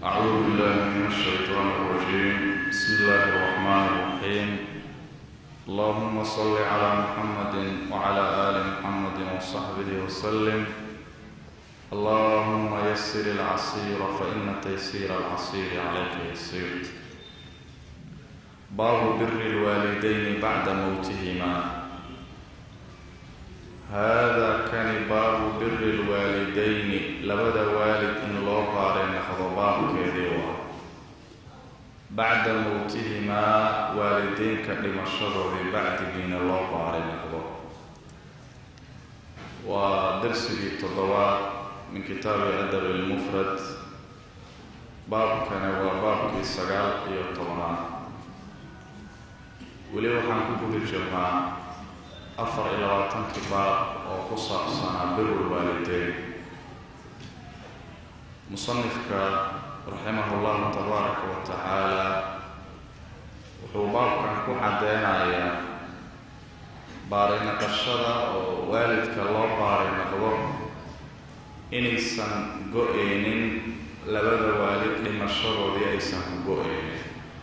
أعوذ بالله من الشيطان الرجيم بسم الله الرحمن الرحيم اللهم صل على محمد وعلى آل محمد وصحبه وسلم اللهم يسر العسير فإن تيسير العسير عليك يسير باب بر الوالدين بعد موتهما هذا كان باب بر الوالدين لبدا والد إن لو قارن خضباب كيديوا بعد موتهما والدين كدمشروا بعد دين لو قارن خضب ودرسي تضوات من كتاب الأدب المفرد باب كان وباب كي سقال إيو طبعا ولي وحان كبه الجماعة afar iyo labaatankii baab oo ku saabsanaa biru lwaalideyn musanifka raximah llahu tabaaraka wa tacaala wuxuu baabkan ku caddeynayaa baarinaqashada oo waalidka loo baarinaqdo inaysan go-eynin labada waalid dhimashadoodii aysan ku go-eynin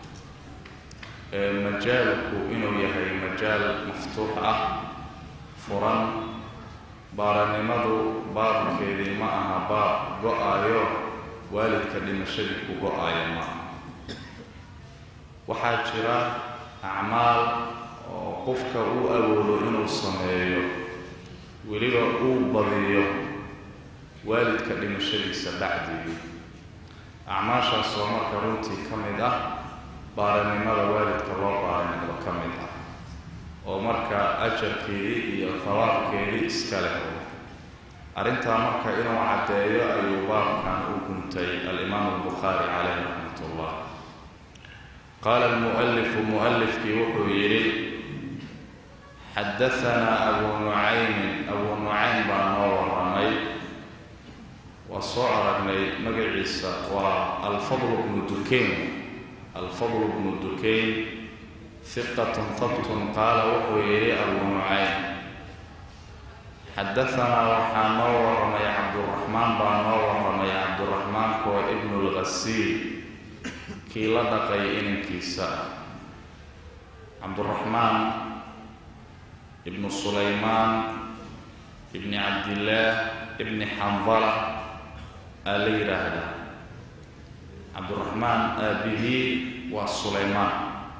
majaalku inuu yahay majaal maftuux ah furan baaranimadu baabkeedii ma aha baab go-ayo waalidka dhimashadii ku go-ayo ma aha waxaa jira acmaal oo qofka uu awoodo inuu sameeyo weliba uu badiyo waalidka dhimashadiisa bacdigii acmaashaas oo marka runtii ka mid ah baaranimada waalidka loo baaranimado ka mid ah oo marka ajarkeedii iyo hawaabkeedii iska leh arrintaa marka inuu caddeeyo ayuu baabkan u guntay alimaamu albukhaari caleyh raxmat ullah qaala almu'alifu mu'alifkii wuxuu yidhi xadahanaa abuu nucaymin abuu nucaym baa noo warramay waa soo aragnay magaciisa waa alfadl bnu dukeyn alfadl bnu dukeyn hiqatun habtun qaala wuxuu yidhi abuu nucaym xadahanaa waxaa noo warramay cabduraxmaan baa noo warramay cabduraxmaankoo ibnu lghasiil kii la dhaqay inankiisa ah cabduraxmaan ibnu sulaymaan ibni cabdillaah ibni xandala aa la yidhaahdaa cabduraxmaan aabihii waa sulaymaan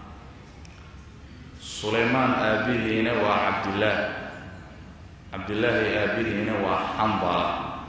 sulaymaan aabihiina waa cabdillaah cabdillaahi aabihiina waa xandala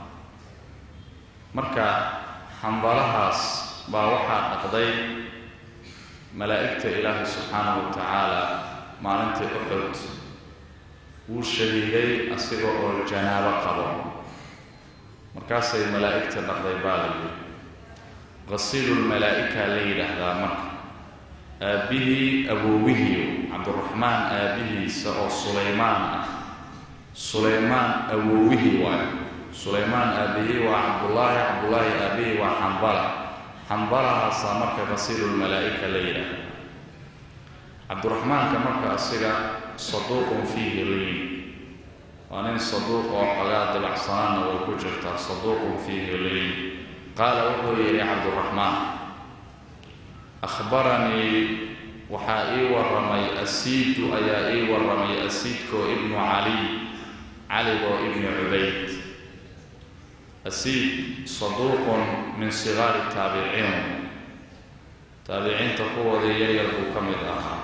marka xandalahaas baa waxaa dhaqday malaa'igta ilaahi subxaanahu wa tacaala maalintii uxud wuu shahiiday asiga oo janaabo qabo markaasay malaa'igta dhaqday baa la yidhi qasiilulmalaa'ika la yidhaahdaa marka aabbihii awowihii cabdiraxmaan aabbihiisa oo sulaymaan ah sulaymaan awowihii waayo sulaymaan aabbihii waa cabdullaahi cabdullaahi aabbihii waa xambala xambalahaasaa marka qasiilulmalaa'ika la yidhaahda cabdiraxmaanka marka asiga saduuqun fiihi liin waa nin saduuq oo xogaa dibacsanaanna way ku jirtaa saduuqun fiihi liin qaala wuxuu yidhi cabduraxmaan akhbaranii waxaa ii warramay asiidu ayaa ii warramay asiidkoo ibnu caliy caligoo ibni cubayd asiid saduuqun min sigaari taabiciin taabiciinta kuwoodii yaryar buu ka mid ahaa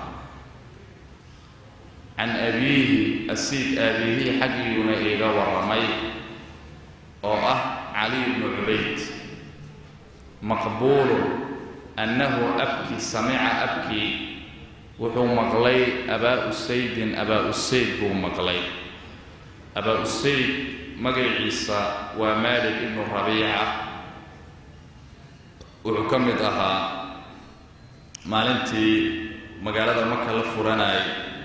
can abiihi asiid aabihii xaggiiguna iiga warramay oo ah caliy bnu cubayd maqbuulu annahu abki samica abkii wuxuu maqlay abaa usaydin abaa usayd buu maqlay abaa usayd magaciisa waa maalik ibnu rabiica wuxuu ka mid ahaa maalintii magaalada maka la furanayay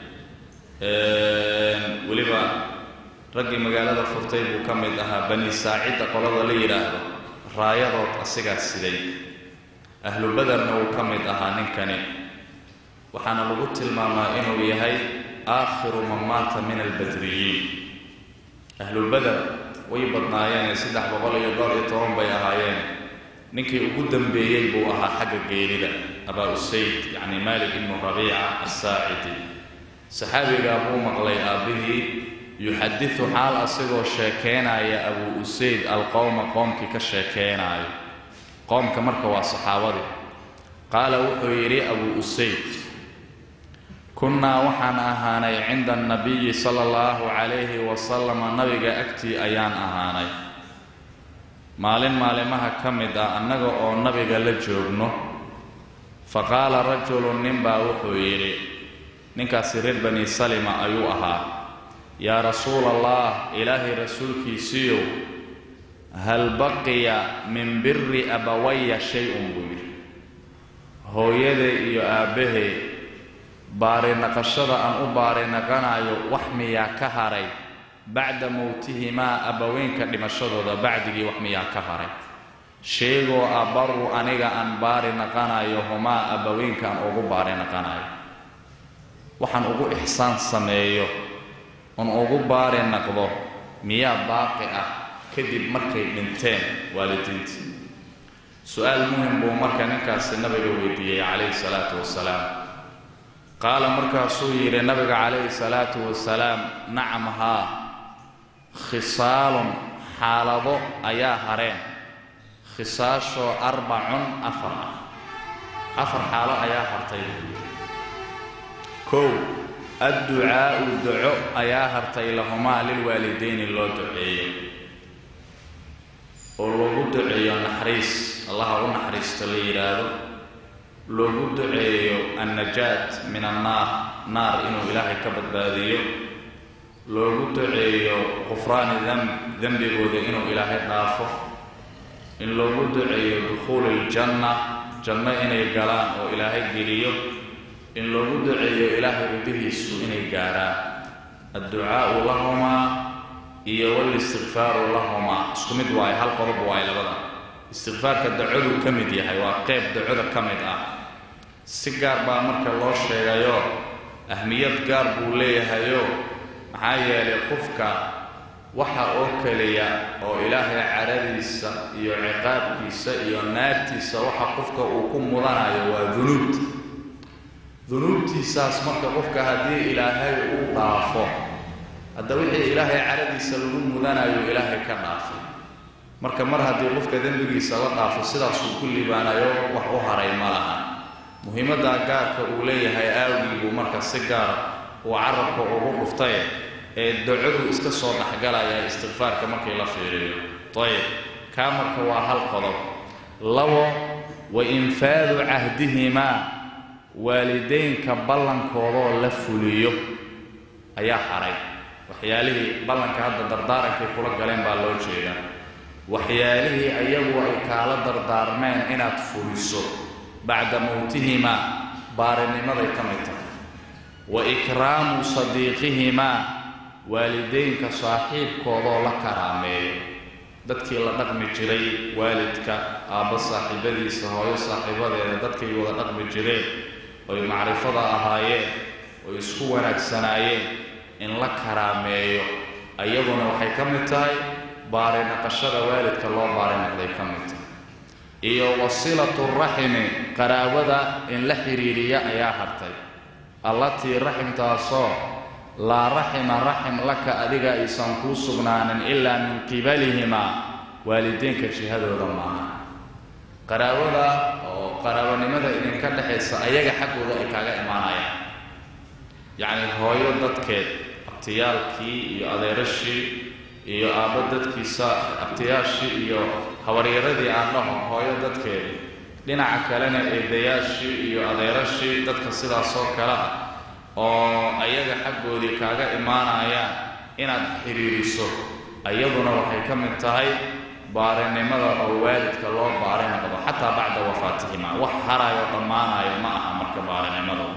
weliba raggii magaalada furtay buu ka mid ahaa bani saacidda qolada la yidhaahdo raayadood asigaa siday ahlu baderna wuu ka mid ahaa ninkani waxaana lagu tilmaamaa inuu yahay aakhiru man maata min albadriyiin ahlu bader way badnaayeen saddex boqol iyo dhowr iyo toban bay ahaayeen ninkii ugu dambeeyey buu ahaa xagga geerida abaa usayd yacni malik ibnu rabiica assaacidi saxaabigaa buu maqlay aabbihii yuxadidu xaal asigoo sheekeynaya abuu usayd alqowma qoomkii ka sheekeenaayo qoomka marka waa saxaabadii qaala wuxuu yidhi abuu usayd kunnaa waxaan ahaanay cinda annabiyi sala allahu calayhi wasalama nabiga agtii ayaan ahaanay maalin maalimaha ka mid ah annaga oo nabiga la joogno fa qaala rajulun ninbaa wuxuu yidhi ninkaasi reer bani salima ayuu ahaa yaa rasuula allah ilaahay rasuulkiisiiyow hal baqiya min biri abawaya shay-un buu yidhi hooyaday iyo aabbahay baarinaqashada aan u baarinaqanayo wax miyaa ka haray bacda mowtihimaa abbaweynka dhimashadooda bacdigii wax miyaa ka haray sheegoo abaru aniga aan baari naqanayo humaa abbaweynka aan ugu baari naqanayo waxaan ugu ixsaan sameeyo oon ugu baari naqdo miyaa baaqi ah kadib markay dhinteen waalidiinta su-aal muhim buu marka ninkaasi nabiga weydiiyey calayhi salaatu wasalaam qaala markaasuu yidhi nabiga calayhi salaatu wasalaam nacam haa khisaalun xaalado ayaa hareen khisaashoo arbacun afar ah afar xaalo ayaa hartay kow adducaa'u duco ayaa hartay lahumaa lilwaalidayni loo duceeyo oo loogu duceeyo naxariis allaha u naxariisto la yidhaahdo loogu duceeyo annajaat min annaar naar inuu ilaahay ka badbaadiyo loogu duceeyo qufraani demb dembigooda inuu ilaahay dhaafo in loogu duceeyo dukhuuli iljanna janno inay galaan oo ilaahay geliyo in loogu duceeyo ilaahay ridihiisu inay gaarhaan adducaa'u lahumaa iyo walistikfaaru lahumaa isku mid waaye hal qodob waaye labada istikfaarka dacoduu ka mid yahay waa qeyb dacoda ka mid ah si gaar baa marka loo sheegayo ahmiyad gaar buu leeyahayo maxaa yeelay qofka waxa oo keliya oo ilaahay caradiisa iyo ciqaabkiisa iyo naartiisa waxa qofka uu ku mudanayo waa dunuubta dunuubtiisaas marka qofka haddii ilaahay uu dhaafo hadda wixii ilaahay caradiisa lagu mudanayo ilaahay ka dhaafay marka mar haddii qofka dembigiisa la dhaafo sidaasuu ku libaanayo wax u haray ma laha muhiimadda gaarka uu leeyahay aawgii buu marka si gaara uu carabka ugu dhuftay ee dacadu iska soo dhexgalaya istikfaarka markii la fiiriyo ayib kaa marka waa hal qodob labo wa infaadu cahdihimaa waalidaynka ballankoodoo la fuliyo ayaa haray waxyaalihii ballanka hadda dardaarankay kula galeen baa loo jeedaa waxyaalihii ayagu ay kaala dardaarmeen inaad fuliso bacda mowtihimaa baarinimaday ka mid tahay wa ikraamu sadiiqihimaa waalidaynka saaxiibkoodoo la karaameeyo dadkii la dhaqmi jiray waalidka aabbo saaxiibadiisa hooyo saaxiibadeeda dadkay wada dhaqmi jireen oy macrifada ahaayeen oy isku wanaagsanaayeen in la karaameeyo ayaduna waxay ka mid tahay baarinaqashada waalidka loo baarinaqday ka mid tahay iyo wasilatu raximi qaraabada in la xidhiiriya ayaa hartay allatii raximtaasoo laa raxima raxim laka adiga aysan kuu sugnaanin ilaa min qibalihimaa waalideynka jihadooda maaha qaraabada oo qaraabanimada idinka dhexaysa ayaga xaggooda ay kaaga imaanayaan yacni hooyo dadkeed abtiyaalkii iyo adeerashii iyo aabbo dadkiisa abtiyaashii iyo habaryaradii aan dhaho hooyo dadkeeda dhinaca kalena eedayaashii iyo adeerashii dadka sidaasoo kale ah oo ayaga xaggoodii kaaga imaanayaan inaad xidhiiriso ayaduna waxay ka mid tahay baarinimada oo waalidka loo baarinaqdo xataa bacda wafaatihima wax harayo dhammaanayo ma aha marka baarinimadu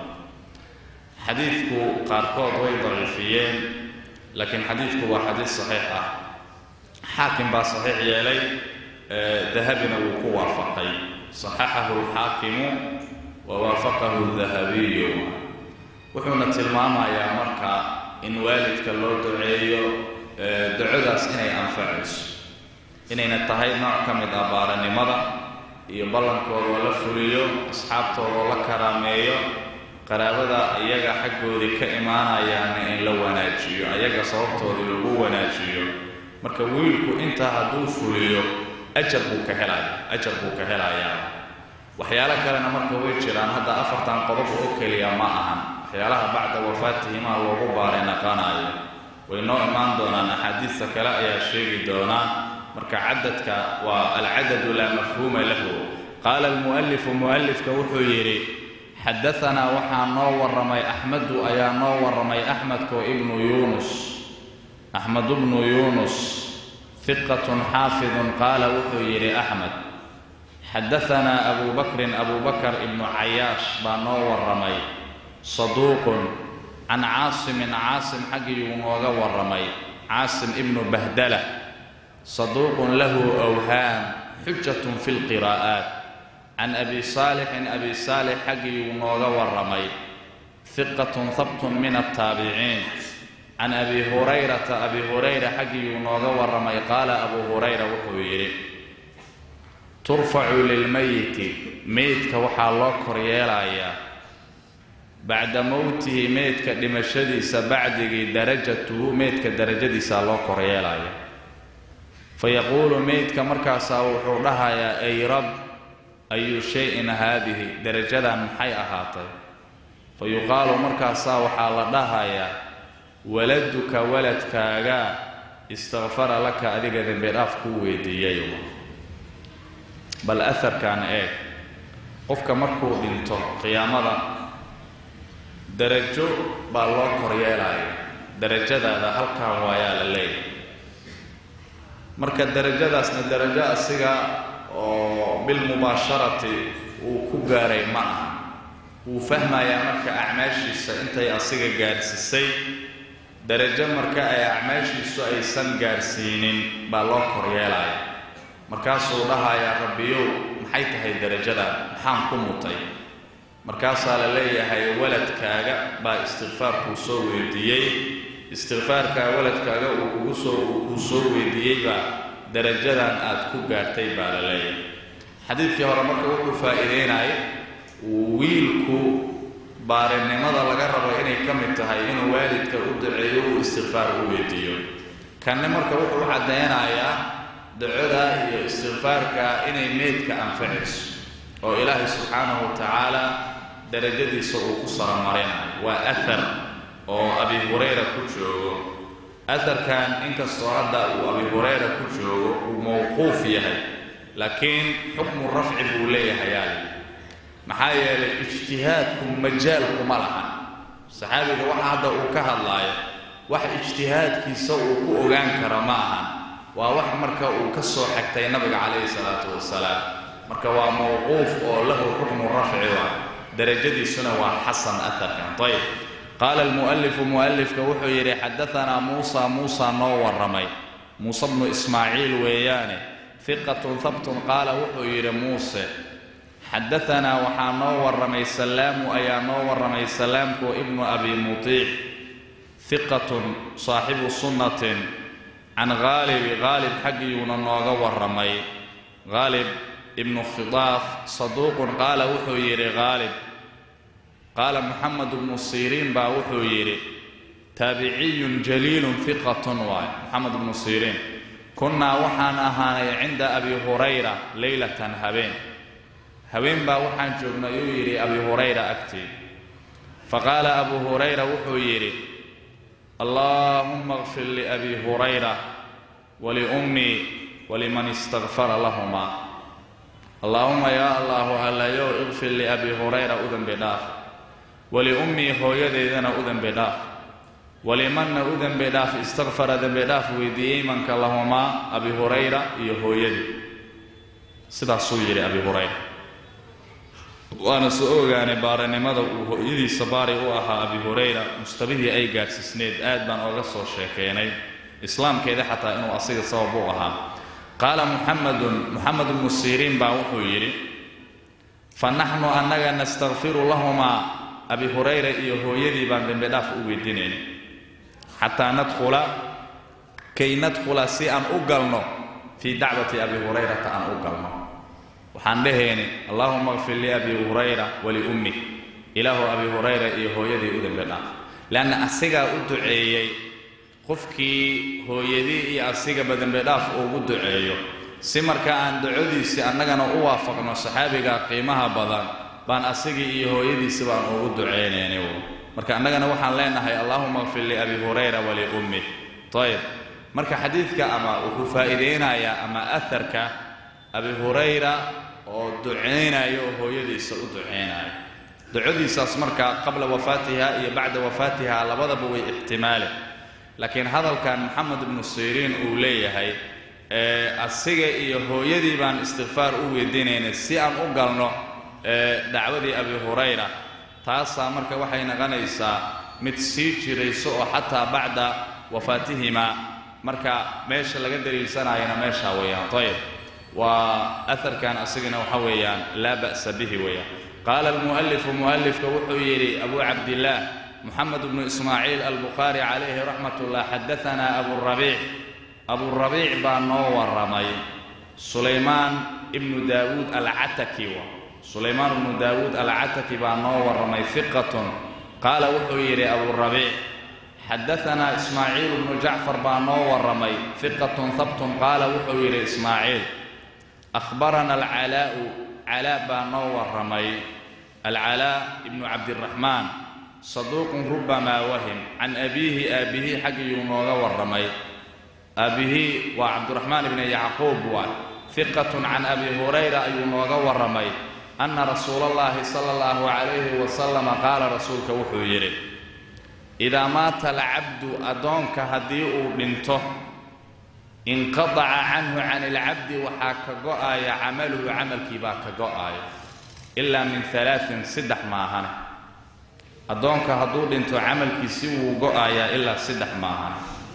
xadiidku qaarkood way daciifiyeen laakiin xadiidku waa xadiid saxiix ah xaakim baa saxiix yeelay dahabina wuu ku waafaqay saxaxahu alxaakimu wa waafaqahu dahabiyu wuxuuna tilmaamayaa marka in waalidka loo duceeyo ducodaas inay anfacayso inayna tahay nooc ka mid ah baaranimada iyo ballankoodaoo la fuliyo asxaabtoodoo la karaameeyo qaraabada iyaga xaggoodii ka imaanayaana in la wanaajiyo ayaga sababtoodii lagu wanaajiyo marka wiilku intaa hadduu fuliyo ajar buu ka helaya ajar buu ka helayaa waxyaalo kalena marka way jiraan hadda afartan qodob oo keliya ma ahan waxyaalaha bacda wafaatihimaa loogu baaray naqanayo way noo imaan doonaan axaadiista kale ayaa sheegi doonaa marka cadadka waa alcadadu laa mafhuuma lahu qaala almu'alifu mu'alifka wuxuu yidhi xadaanaa waxaa noo warramay axmedu ayaa noo warramay axmedko ibnu yuunus axmed bnu yuunus hiqatun xaafidun qaala wuxuu yidhi axmed xadaanaa abu bakrin abu bakr ibnu cayaash baa noo warramay saduuqun can caasimin caasim xaggiyuu nooga warramay caasim ibnu bahdala saduuqun lahu awhaam xujatun fi lqiraa'aat can abi saalixin abi saalix xaggiyuu nooga warramay hiqatun habtun min altaabiciin can abi hurayrata abi hurayra xaggiyuu nooga warramay qaala abu hurayra wuxuu yidhi turfacu lilmayiti meydka waxaa loo koryeelayaa bacda mowtihi meydka dhimashadiisa bacdigii darajatuhu meydka darajadiisaa loo koryeelaya fayaquulu meydka markaasaa wuxuu dhahayaa ay rab ayu shay-in haadihi darajadan maxay ahaatay fa yuqaalu markaasaa waxaa la dhahayaa waladuka waladkaaga istakfara laka adiga dembi dhaaf kuu weydiiyay bal aharkan eeg qofka markuu dhinto qiyaamada darajo baa loo koryeelaya darajadaada halkan waayaa la leeyahy marka darajadaasna darajo asiga oo bilmubaasharati uu ku gaaray ma aha wuu fahmayaa marka acmaashiisa intay asiga gaadhsiisay darajo marka ay acmaashiisu aysan gaadhsiinin baa loo koryeelaya markaasuu dhahayaa rabbiyow maxay tahay darajadan maxaan ku mutay markaasaa la leeyahay waladkaaga baa istikfaarkuu soo weydiiyey istikfaarkaa waladkaaga uu kugu soo uu kuu soo weydiiyeybaa darajadan aad ku gaartay baa la leeyahay xadiidkii hore marka wuxuu faa'iideynaya wiilku baarinimada laga rabo inay ka mid tahay inuu waalidka u duceeyo uu istikfaar u weydiiyo kanne marka wuxuu caddaynayaa ducada iyo istikfaarka inay meydka anfacayso oo ilaahay subxaanahu wa tacaala darajadiisa uu ku saramarinayo waa ahar oo abi hurayra ku joogo aharkan inkastoo hadda uu abi hurayra ku joogo uu mowquuf yahay laakiin xukmu rafci buu leeyahay yaali maxaa yeelay ijtihaadku majaalku ma lahan saxaabiga waxa hadda uu ka hadlaayo wax ijtihaadkiisa uu ku ogaan kara ma ahan waa wax marka uu ka soo xagtay nabiga calayhi salaatu wasalaam marka waa mowquuf oo lahu xukmu rafci waa darajadiisuna waa xasan aharkan ayb qaala almu'alifu mu'alifka wuxuu yidhi xadaanaa muusa muusa noo warramay muuse bnu ismaaciil weeyaane hiqatun habtun qaala wuxuu yidhi muuse xadaanaa waxaa noo warramay salaamu ayaa noo warramay salaamku ibnu abi mutiic hiqatun saaxibu sunnatin can haalibi haalib xaggiyuuna nooga warramay haalib ibnu khidaaf saduuqun qaala wuxuu yidhi haalib qaala moxamed bnu siriin baa wuxuu yidhi taabiciyun jaliilun hiqatun waay moxamed bnu siriin kunnaa waxaan ahaanay cinda abi hurayra leylatan habeen habeen baa waxaan joognay uu yidhi abi hurayra agtii faqaala abu hurayra wuxuu yidhi allaahumma kfir liabi hurayra waliummii waliman istakfara lahumaa allaahuma yaa allaahu allayow ikfir liabi hurayra u dembi dhaaf waliummii hooyadeydana u dembi dhaaf walimanna u dembi dhaaf istakfara dembi dhaaf weydiiyey manka lahumaa abi hurayra iyo hooyadii sidaasuu yidhi abi hurayra waana soo ogaanay baarinimada uu hooyadiisa baari u ahaa abi hurayra mustabihii ay gaadhsiisneed aad baan oga soo sheekeynay islaamkeeda xataa inuu asiga sabab u ahaa qaala muxamedun moxamed bnu siriin baa wuxuu yidhi fa naxnu annaga nastakfiru lahumaa abi hurayra iyo hooyadii baan dembi dhaaf u weydiinayn xataa nadkhula kay nadkhula si aan u galno fii dacwati abi hurayrata aan u galno waxaan dhahayni allaahuma kfir liabi hurayra waliummih ilaahu abi hurayra iyo hooyadii u dembi dhaaf leanna asigaa u duceeyey qofkii hooyadii iyo asigaba dembi dhaaf ugu duceeyo si marka aan ducodiisii annagana u waafaqno saxaabiga qiimaha badan baan asigii iyo hooyadiisi baan ugu ducaynayni marka annagana waxaan leenahay allaahuma kfir liabi hurayra waliummih ayb marka xadiidka ama wuxuu faa'iidaynayaa ama aharka abi hurayra oo ducaynayo oo hooyadiisa u ducaynayo ducadiisaas marka qabla wafaatiha iyo bacda wafaatiha labadaba way ixtimaale laakiin hadalkan moxamed ibnu siriin uu leeyahay asiga iyo hooyadii baan istikfaar u weydiinaynay si aan u galno dacwadii abi hurayra taasaa marka waxay noqonaysaa mid sii jirayso oo xataa bacda wafaatihima marka meesha laga daliilsanayana meeshaa weeyaan ayb waa aharkan asigana waxa weeyaan laa ba'sa bihi weeyaan qaala almu'alifu mu'alifka wuxuu yidhi abu cabdillaah moxamed bnu ismaaciil albukhaari calayhi raxmat ullah xadaanaa aburabiic aburabiic baa noo warramay sulaymaan ibnu daawuud alcataki wa sulaymaan ibnu daawuud alcataki baa noo warramay hiqatun qaala wuxuu yidhi aburabiic xadaanaa ismaaciil bnu jacfar baa noo warramay hiqatun habtun qaala wuxuu yidhi ismaaciil ahbarana alcalaa'u calaa baa noo warramay alcalaa ibnu cabdiraxmaan saduuqun rubamaa wahim can abiihi aabbihi xaggiyuu nooga warramay aabbihii waa cabdiraxmaan ibni yacquub waa hiqatun can abi hurayra ayuu nooga warramay anna rasuula allahi sala allahu calayhi wasalama qaala rasuulka wuxuu yidhi idaa maata alcabdu addoonka haddii uu dhinto inqadaca canhu can ilcabdi waxaa ka go'aya camaluhu camalkii baa ka go'aya ilaa min alaain saddex maahane addoonka hadduu dhinto camalkiisi wuu go'ayaa ilaa saddex maahane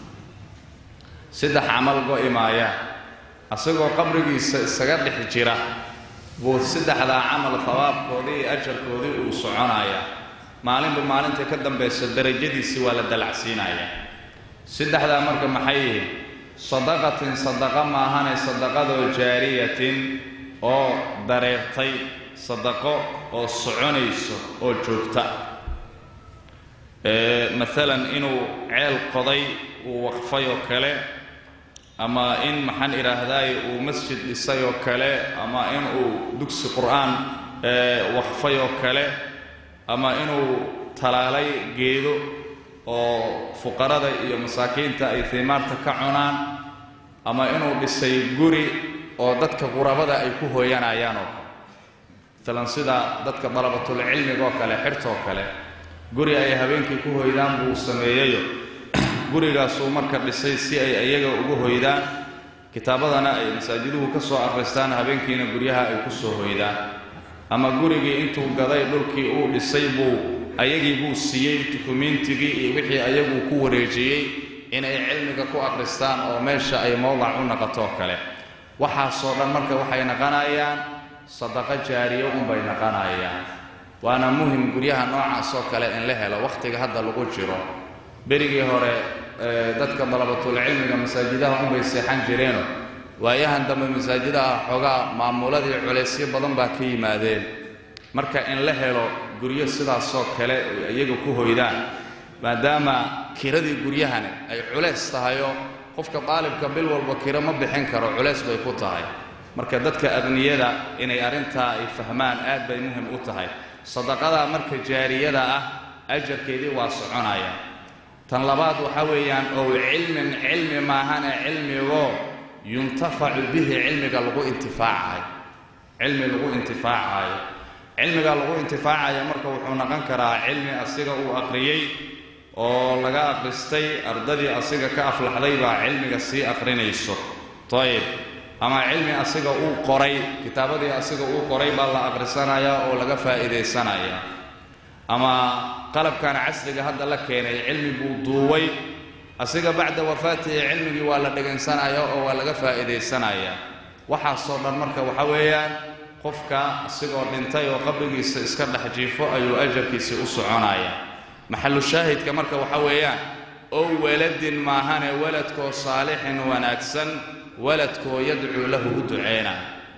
saddex camal go'i maaya asagoo qabrigiisa isaga dhex jira buu saddexdaa camal habaabkoodii iyo ajarkoodii uu soconayaa maalinba maalintai ka dambaysa darajadiisii waa la dalacsiinayaa saddexdaa marka maxay yihiin sadaqatin sadaqa maahane sadaqadoo jaariyatin oo dareertay sadaqo oo soconayso oo joogta maalan inuu ceel qoday uu waqfay oo kale ama in maxaan idhaahdaay uu masjid dhisay oo kale ama in uu dugsi qur'aan waqfay oo kale ama inuu talaalay geedo oo fuqarada iyo masaakiinta ay tiimaarta ka cunaan ama inuu dhisay guri oo dadka qurabada ay ku hooyanayaan oo kale maalan sida dadka dalabatulcilmiga oo kale xirtoo kale guri ay habeenkii ku hoydaan buu sameeyeyo gurigaasuu marka dhisay si ay iyaga ugu hoydaan kitaabadana ay masaajiduhu ka soo akhristaan habeenkiina guryaha ay ku soo hoydaan ama gurigii intuu gaday dhulkii uu dhisay buu ayagii buu siiyey dukumiintigii iyo wixii ayagu ku wareejiyey inay cilmiga ku akhristaan oo meesha ay mowdac u noqotoo kale waxaasoo dhan marka waxay naqanayaan sadaqo jaariyo unbay naqanayaan waana muhim guryaha noocaas oo kale in la helo wakhtiga hadda lagu jiro berigii hore dadka dalabatulcilmiga masaajidaha unbay seexan jireeno waayahan dambe masaajidaha xoogaa maamuladii culaysyo badan baa ka yimaadeen marka in la helo guryo sidaasoo kale iyaga ku hoydaan maadaama kiradii guryahani ay culays tahayoo qofka daalibka bil walba kiro ma bixin karo culays bay ku tahay marka dadka adniyada inay arrintaa ay fahmaan aad bay muhim u tahay sadaqadaa marka jaariyada ah ajarkeedii waa soconaya tan labaad waxaa weeyaan ow cilmin cilmi maahane cilmigoo yuntafacu bihi cilmiga lagu intifaacayo cilmi lagu intifaacayo cilmiga lagu intifaacayo marka wuxuu noqon karaa cilmi asiga uu aqriyey oo laga aqristay ardadii asiga ka aflaxday baa cilmiga sii aqrinayso ayib ama cilmi asiga uu qoray kitaabadii asiga uu qoray baa la aqrisanayaa oo laga faa'iidaysanaya ama qalabkan casriga hadda la keenay cilmi buu duuway asiga bacda wafaatihi cilmigii waa la dhegaysanaya oo waa laga faa'iidaysanayaa waxaasoo dhan marka waxa weeyaan qofka asigoo dhintay oo qabrigiisa iska dhex jiifo ayuu ajarkiisii u soconaya maxalu shaahidka marka waxa weeyaan ow waladin maahane waladkoo saalixin wanaagsan waladkoo yadcuu lahu u duceynaya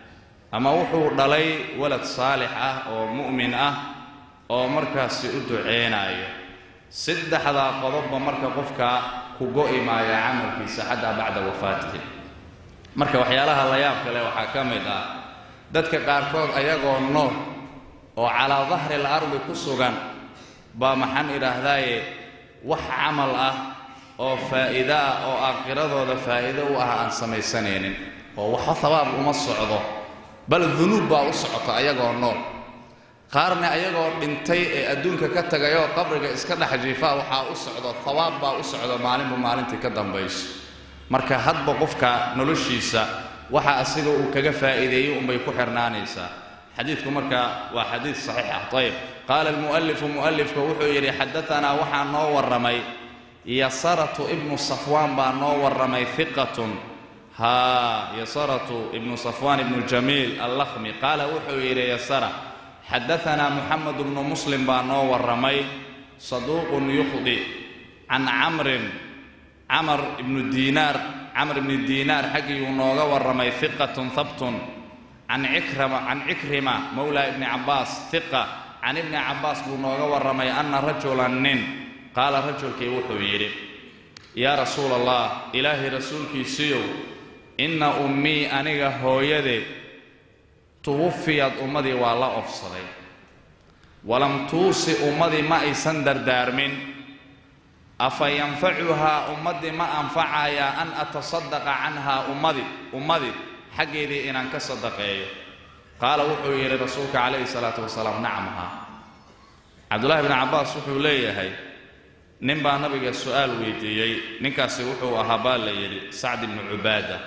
ama wuxuu dhalay walad saalix ah oo mu'min ah oo markaasi u duceynayo saddexdaa qodobba marka qofka ku go'i maaya camalkiisa xataa bacda wafaatihi marka waxyaalaha la yaab kale waxaa ka mid ah dadka qaarkood ayagoo nool oo calaa dahri al ardi ku sugan baa maxaan idhaahdaaye wax camal ah oo faa'iido ah oo aakhiradooda faa'iido u ah aan samaysanaynin oo waxba habaab uma socdo bal dunuub baa u socota ayagoo nool qaarna ayagoo dhintay ee adduunka ka tagayoo qabriga iska dhex jiifaa waxaa u socdo habaab baa u socdo maalinba maalintii ka dambayso marka hadba qofka noloshiisa waxa asiga uu kaga faa'iideeyey unbay ku xirnaanaysaa xadiidku marka waa xadiid saxiix ah ayib qaala almu'alifu mu'alifka wuxuu yidhi xadaanaa waxaa noo warramay yasaratu ibnu safwaan baa noo warramay hiqatun haa yasaratu ibnu safwaan ibnu jamiil allakhmi qaala wuxuu yidhi yasara xadaanaa muxamed bnu muslim baa noo warramay saduuqun yukhdi can camrin camar ibnu diinaar camr ibni diinaar xaggiiyuu nooga warramay hiqatun habtun can cikrama can cikrima mowla ibni cabbaas hiqa can ibni cabbaas buu nooga warramay anna rajulan nin qaala rajulkii wuxuu yidhi yaa rasuula allah ilaahay rasuulkiisiiyow inna ummii aniga hooyadeed tuwufiyad ummadii waa la ofsaday walam tuusi ummadii ma aysan dardaarmin afa yanfacuhaa ummaddii ma anfacayaa an atasadaqa canhaa ummadi ummadii xaggeedii inaan ka sadaqeeyo qaala wuxuu yidhi rasuulka calayhi salaatu wasalaam nacam haa cabdullaahi bni cabbaas wuxuu leeyahay nin baa nabiga su'aal weydiiyey ninkaasi wuxuu ahaa baa la yidhi sacd ibnu cubaada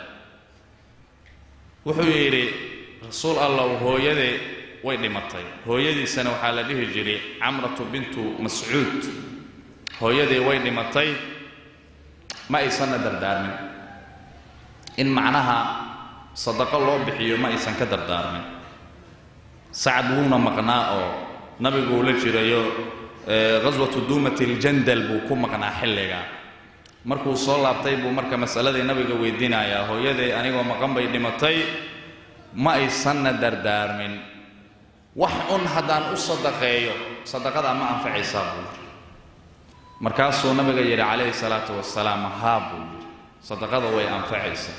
wuxuu yidhi rasuul allow hooyadee way dhimatay hooyadiisana waxaa la dhihi jiray camratu bintu mascuud hooyadee way dhimatay ma aysanna dardaarmin in macnaha sadaqo loo bixiyo ma aysan ka dardaarmin sacad wuuna maqnaa oo nabiguu la jirayo ghaswatu duumati ljandal buu ku maqnaa xilliga markuu soo laabtay buu marka masaladii nabiga weydiinayaa hooyadee anigoo maqan bay dhimatay ma aysanna dardaarmin wax un haddaan u sadaqeeyo sadaqadaa ma anfacaysaa buu yidhi markaasuu nabiga yidhi calayhi salaatu wasalaam haa buu yidhi sadaqada way anfacaysaa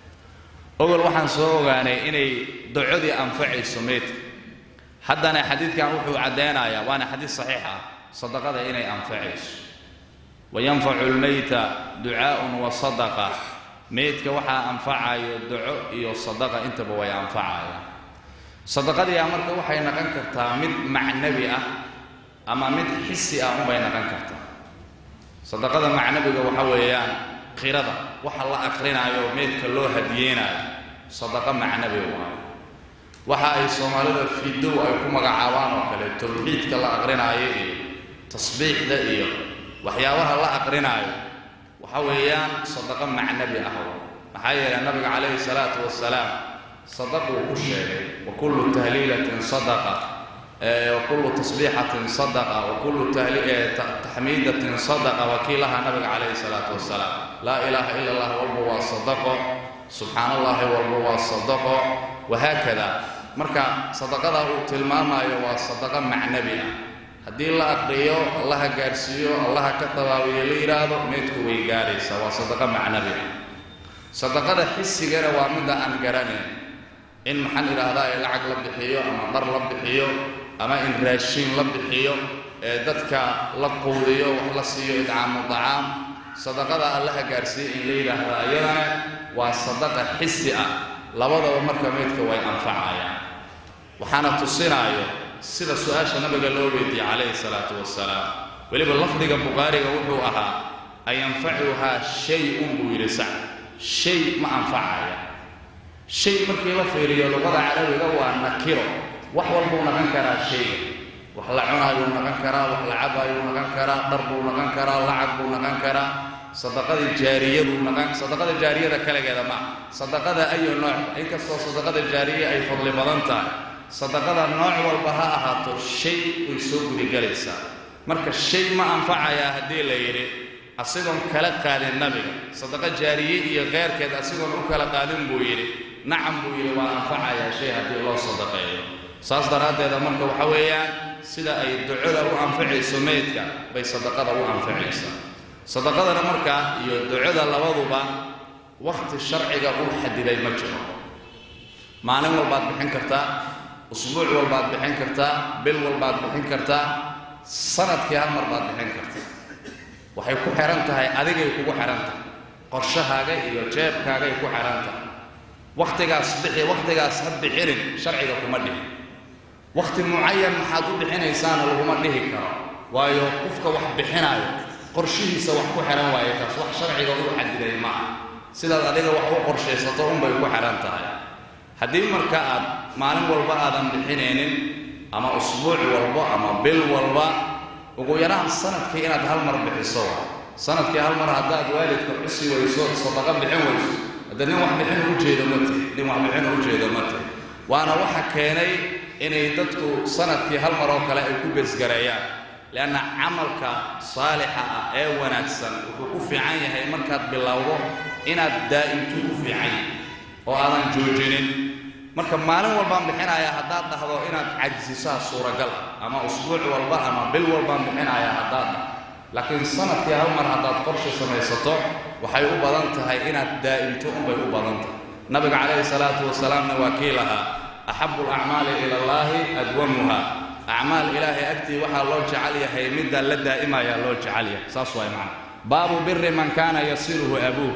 ogol waxaan soo ogaanay inay docodii anfacayso meydka haddana xadiidkan wuxuu caddaynayaa waana xadiid saxiix ah sadaqada inay anfacayso wayanfacu lmeyta ducaa'un wa sadaqa meydka waxaa anfacayo duco iyo sadaqa intaba way anfacayaan sadaqadiia marka waxay naqon kartaa mid macnabi ah ama mid xisi ah unbay naqon kartaa sadaqada macnabiga waxa weeyaan qirada waxa la aqrinaayo meydka loo hadiyeynayo sadaqa macnabi waayo waxa ay soomaalida fidow ay ku magacaabaan oo kale tawxiidka la aqrinaayo iyo tasbiixda iyo waxyaabaha la aqrinaayo waxa weeyaan sadaqa macnabi ah maxaa yeelay nabiga calayhi salaatu wasalaam sadaquu ku sheegay wa kullu tahliilatin sadaqa wa kullu tasbiixatin sadaqa wa kullu taxmiidatin sadaqa wakiilaha nabiga calayhi salaatu wasalaam laa ilaaha ila allah walba waa sadaqo subxaana allahi walba waa sadaqo wahaakada marka sadaqada uu tilmaamayo waa sadaqa macnabi ah haddii la aqriyo allaha gaarsiiyo allaha ka dabaabiyo la yidhaahdo meydku way gaaraysaa waa sadaqa macnabi ah sadaqada xisigana waa midda aan garanayn in maxaan idhaahdaa ee lacag la bixiyo ama dhar la bixiyo ama in raashiin la bixiyo ee dadka la quudiyo wax la siiyo idcaamu dacaam sadaqada allaha gaarsiiya in la yidhaahdo ayadana waa sadaqa xisi ah labadaba marka meydka way anfacayaan waxaana tusinaayo sida su-aasha nabiga loo weydiiyey calayhi salaatu wasalaam weliba lafdiga bukhaariga wuxuu ahaa ayanfacuhaa shay-un buu yidhi sac shay ma anfacaya shay markii la fiiriyo luqada carabiga waa nakiro wax walbuu naqan karaa shayga wax la cunaayuu naqan karaa wax la cabaayuu naqan karaa dhar buu naqan karaa lacag buu naqan karaa sadaqadii jaariyaduu naqan sadaqada jaariyada kaligeeda ma sadaqada ayu nooc inkastoo sadaqada jaariya ay fadli badan tahay sadaqada nooc walba ha ahaato shay way soo gudigelaysaa marka shay ma anfacayaa haddii la yidhi asigoon kala qaadin nabiga sadaqa jaariye iyo keyrkeed asigoon u kala qaadin buu yidhi nacam buu yidhi waa anfacayaa shay haddii loo sadaqeeyo saas daraaddeeda marka waxa weeyaan sida ay ducada u anfacayso meydka bay sadaqada u anfacaysaa sadaqadana markaa iyo ducada labaduba wakhti sharciga uu xadiday ma jiro maalin walbaad bixin kartaa usbuuc walbaad bixin kartaa bil walbaad bixin kartaa sanadkii hal mar baad bixin kartaa waxay ku xihan tahay adigay kugu xihan tahay qorshahaaga iyo jeebkaagay ku xihan tahay wakhtigaas bixi wakhtigaas ha bixinin sharciga kuma dhihin wakhti mucayan maxaad u bixinaysaana laguma dhihi karo waayo qofka wax bixinaayo qorshihiisa wax ku xihan waaye taas wax sharciga uu xadiday ma ah sidaad adiga wax u qorshaysato unbay ku xihan tahay haddii marka aad maalin walba aadan bixinaynin ama usbuuc walba ama bil walba ugu yaraan sanadkii inaad hal mar bixiso sanadkii hal mar haddaad waalidka xusi weyso sadaqa bixin weyso hadda nin wax bixin ujeedo ma tihi nin wax bixin ujeedo ma tihi waana waxa keenay inay dadku sanadkii hal mar oo kale ay ku besgareeyaan leanna camalka saalixa ah ee wanaagsan wuxuu ku fiican yahay markaad bilowdo inaad daa'imtu ku fiican yahay oo aadan joojinin marka maalin walbaan bixinayaa haddaad dhahdo inaad cajsisaa suuragal ah ama usbuuc walba ama bil walbaan bixinayaa haddaad dhah laakiin sanadkii hal mar haddaad qorsha samaysato waxay u badan tahay inaad daa'imto unbay u badan tahay nabiga calayhi salaatu wasalaamna waa kii lahaa axabu alacmaali ila allaahi adwamuha acmaal ilaahay agtii waxaa loo jecel yahay midda la daa'imayaa loo jecel yahay saas waay macana baabu biri man kaana yasiluhu abuuh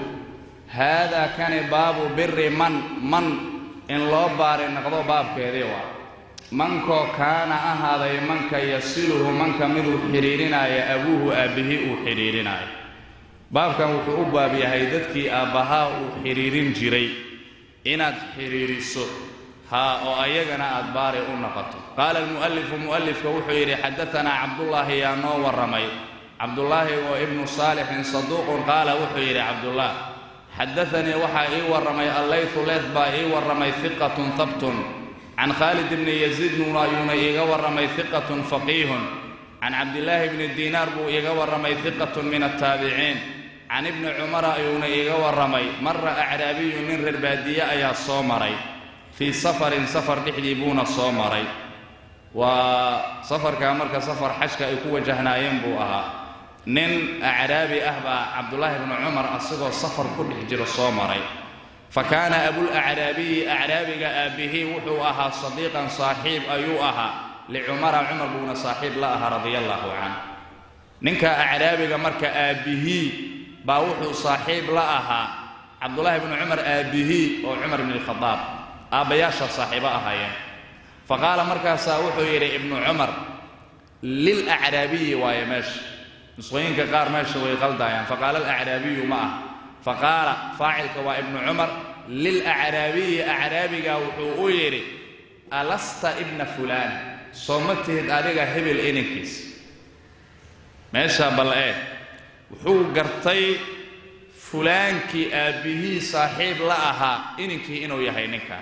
haadaa kani baabu biri man man in loo baari noqdo baabkeedii waa mankoo kaana ahaaday manka yasiluhu manka miduu xidhiidhinaayo abuuhu aabbihii uu xidhiidhinaayo baabkan wuxuu u baab yahay dadkii aabbahaa uu xidhiidhin jiray inaad xidhiidhiso haa oo ayagana aad baari u noqoto qaala almu'alifu mu'alifka wuxuu yidhi xadatanaa cabdullaahi yaa noo warramay cabdullaahi oo ibnu saalixin saduuqun qaala wuxuu yidhi cabdullah xadaanii waxaa ii warramay allaytu leed baa ii warramay hiqatun habtun can khaalid bni yaziid nuuna ayuuna iiga warramay hiqatun faqiihun can cabdillaahi bni diinaar buu iiga warramay hiqatun min altaabiciin can ibni cumara ayuuna iiga warramay marra acraabiyu nin reer baadiye ayaa soo maray fii safarin safar dhexdii buuna soo maray waa safarkaa marka safar xajka ay ku wajahnaayeen buu ahaa nin acraabi ah baa cabdullaahi bnu cumar asagoo safar ku dhex jiro soo maray fa kaana abulacraabiyi acraabiga aabbihii wuxuu ahaa sadiiqan saaxiib ayuu ahaa licumara cumar buuna saaxiib la ahaa radia allaahu canh ninka acraabiga marka aabbihii baa wuxuu saaxiib la ahaa cabdullaahi bnu cumar aabbihii oo cumar bni alkhadaab aabbayaasha saaxiibo ahaayeen fa qaala markaasaa wuxuu yidhi ibnu cumar lilacraabiyi waaye meesha nusqooyinka qaar meesha way qaldaayaan faqaala alacraabiyu ma ah faqaala faacilka waa ibnu cumar lilacraabiyi acraabiga wuxuu u yidhi alasta ibna fulaan soo ma tihid adiga hebel inankiis meesha bal ee wuxuu gartay fulaankii aabbihii saaxiib la ahaa ininkii inuu yahay ninkan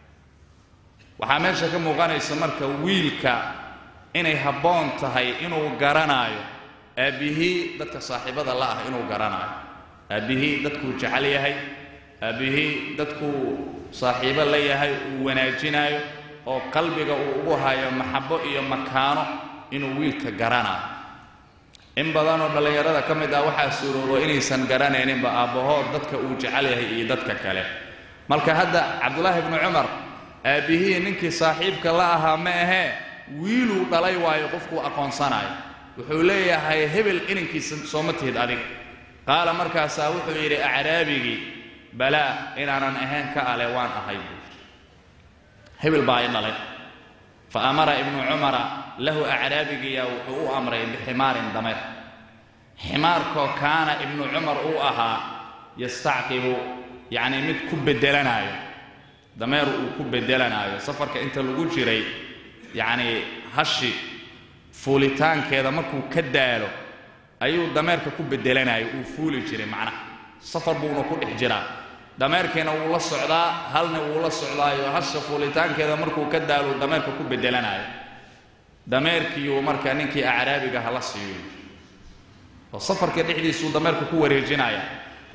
waxaa meesha ka muuqanaysa marka wiilka inay habboon tahay inuu garanaayo aabbihii dadka saaxiibada la ah inuu garanaayo aabbihii dadkuu jecel yahay aabbihii dadkuu saaxiibo la yahay uu wanaajinaayo oo qalbiga uu ugu hayo maxabo iyo makaano inuu wiilka garanaayo in badanoo dhallinyarada ka mid ah waxaa suuroobo inaysan garanayninba aabbahood dadka uu jecel yahay iyo dadka kale marka hadda cabdulaahi bnu cumar aabbihii ninkii saaxiibka la ahaa ma ahee wiiluu dhalay waayo qofkuu aqoonsanayo wuxuu leeyahay hebel inankiisa sooma tihid adiga qaala markaasaa wuxuu yidhi acraabigii balaa inaanan ahayn ka ale waan ahay buu hebel baa i dhalay fa amara ibnu cumara lahu acraabigiyaa wuxuu u amray biximaarin dameer ximaarkoo kaana ibnu cumar uu ahaa yastacqibu yacnii mid ku beddelanaayo dameer uu ku beddelanaayo safarka inta lagu jiray yacnii hashi fuulitaankeeda markuu ka daalo ayuu dameerka ku beddelanayo uu fuuli jiray macnaha safar buuna ku dhex jiraa dameerkiina wuu la socdaa halna wuu la socdaayo hasha fuulitaankeeda markuu ka daalo dameerka ku beddelanayo dameerkiiyuu marka ninkii acraabiga hala siiyo oo safarka dhexdiisuu dameerka ku wareejinaya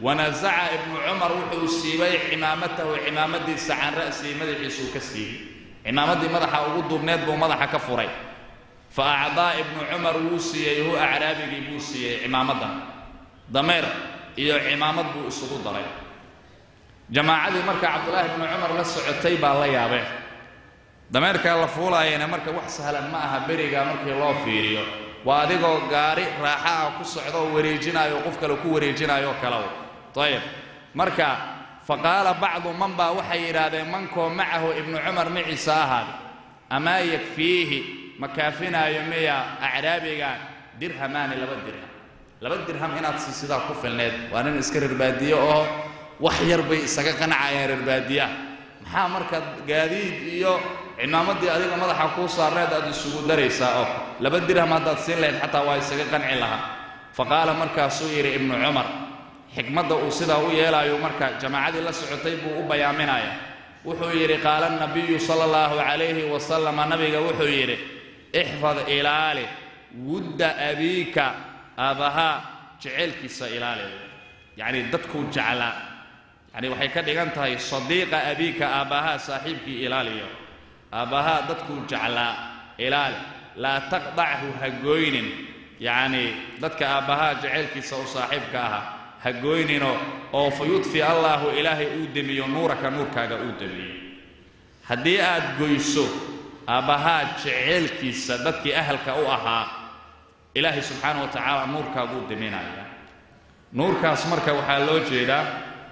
wanasaca ibnu cumar wuxuu siibay cimaamatahu cimaamadiisa can ra'sihi madaxiisuu ka siibay cimaamaddii madaxa ugu duubneed buu madaxa ka furay fa acdaa ibnu cumar wuu siiyey hu acraabigii buu siiyey cimaamaddan dameer iyo cimaamad buu isugu daray jamaacadii marka cabdullaahi ibnu cumar la socotay baa la yaabeen dameerkaa la fuulaayana marka wax sahlan ma aha beriga markii loo fiiriyo waa adigoo gaari raaxa ah ku socda oo wareejinaayo qof kale ku wareejinaayoo kalew ayib marka fa qaala bacdu man baa waxay yidhaahdeen mankoo macahu ibnu cumar maciisa ahaada amaa yakfiihi ma kaafinaayo miya acraabiga dirhamaani laba dirham laba dirham inaad siisidaa ku filneed waa nin iska rerbaadiye oo wax yar bay isaga qanacayeen rerbaadiyaha maxaa marka gaadiid iyo cimaamaddii adiga madaxa kuu saarneed aad isugu daraysaa oo laba dirham haddaad siin lahayd xataa waa isaga qanci lahaa fa qaala markaasuu yidhi ibnu cumar xikmadda uu sidaa u yeelaayo marka jamaacadii la socotay buu u bayaaminaya wuxuu yidhi qaala nabiyu sala allahu calayhi wasalama nabiga wuxuu yidhi ixfad ilaali wudda abiika aabbahaa jeceelkiisa ilaali yacni dadkuu jeclaa yacni waxay ka dhigan tahay sadiiqa abiika aabbahaa saaxiibkii ilaaliyo aabbahaa dadkuu jeclaa ilaali laa taqdachu ha gooynin yacni dadka aabbahaa jeceelkiisa u saaxiibka ahaa ha gooyninoo oo fa yudfi allaahu ilaahay uu demiyo nuuraka nuurkaaga uu demiyo haddii aad goyso aabbahaa jeceelkiisa dadkii ahalka u ahaa ilaahay subxaana wa tacaala nuurkaaguu deminaya nuurkaas marka waxaa loo jeedaa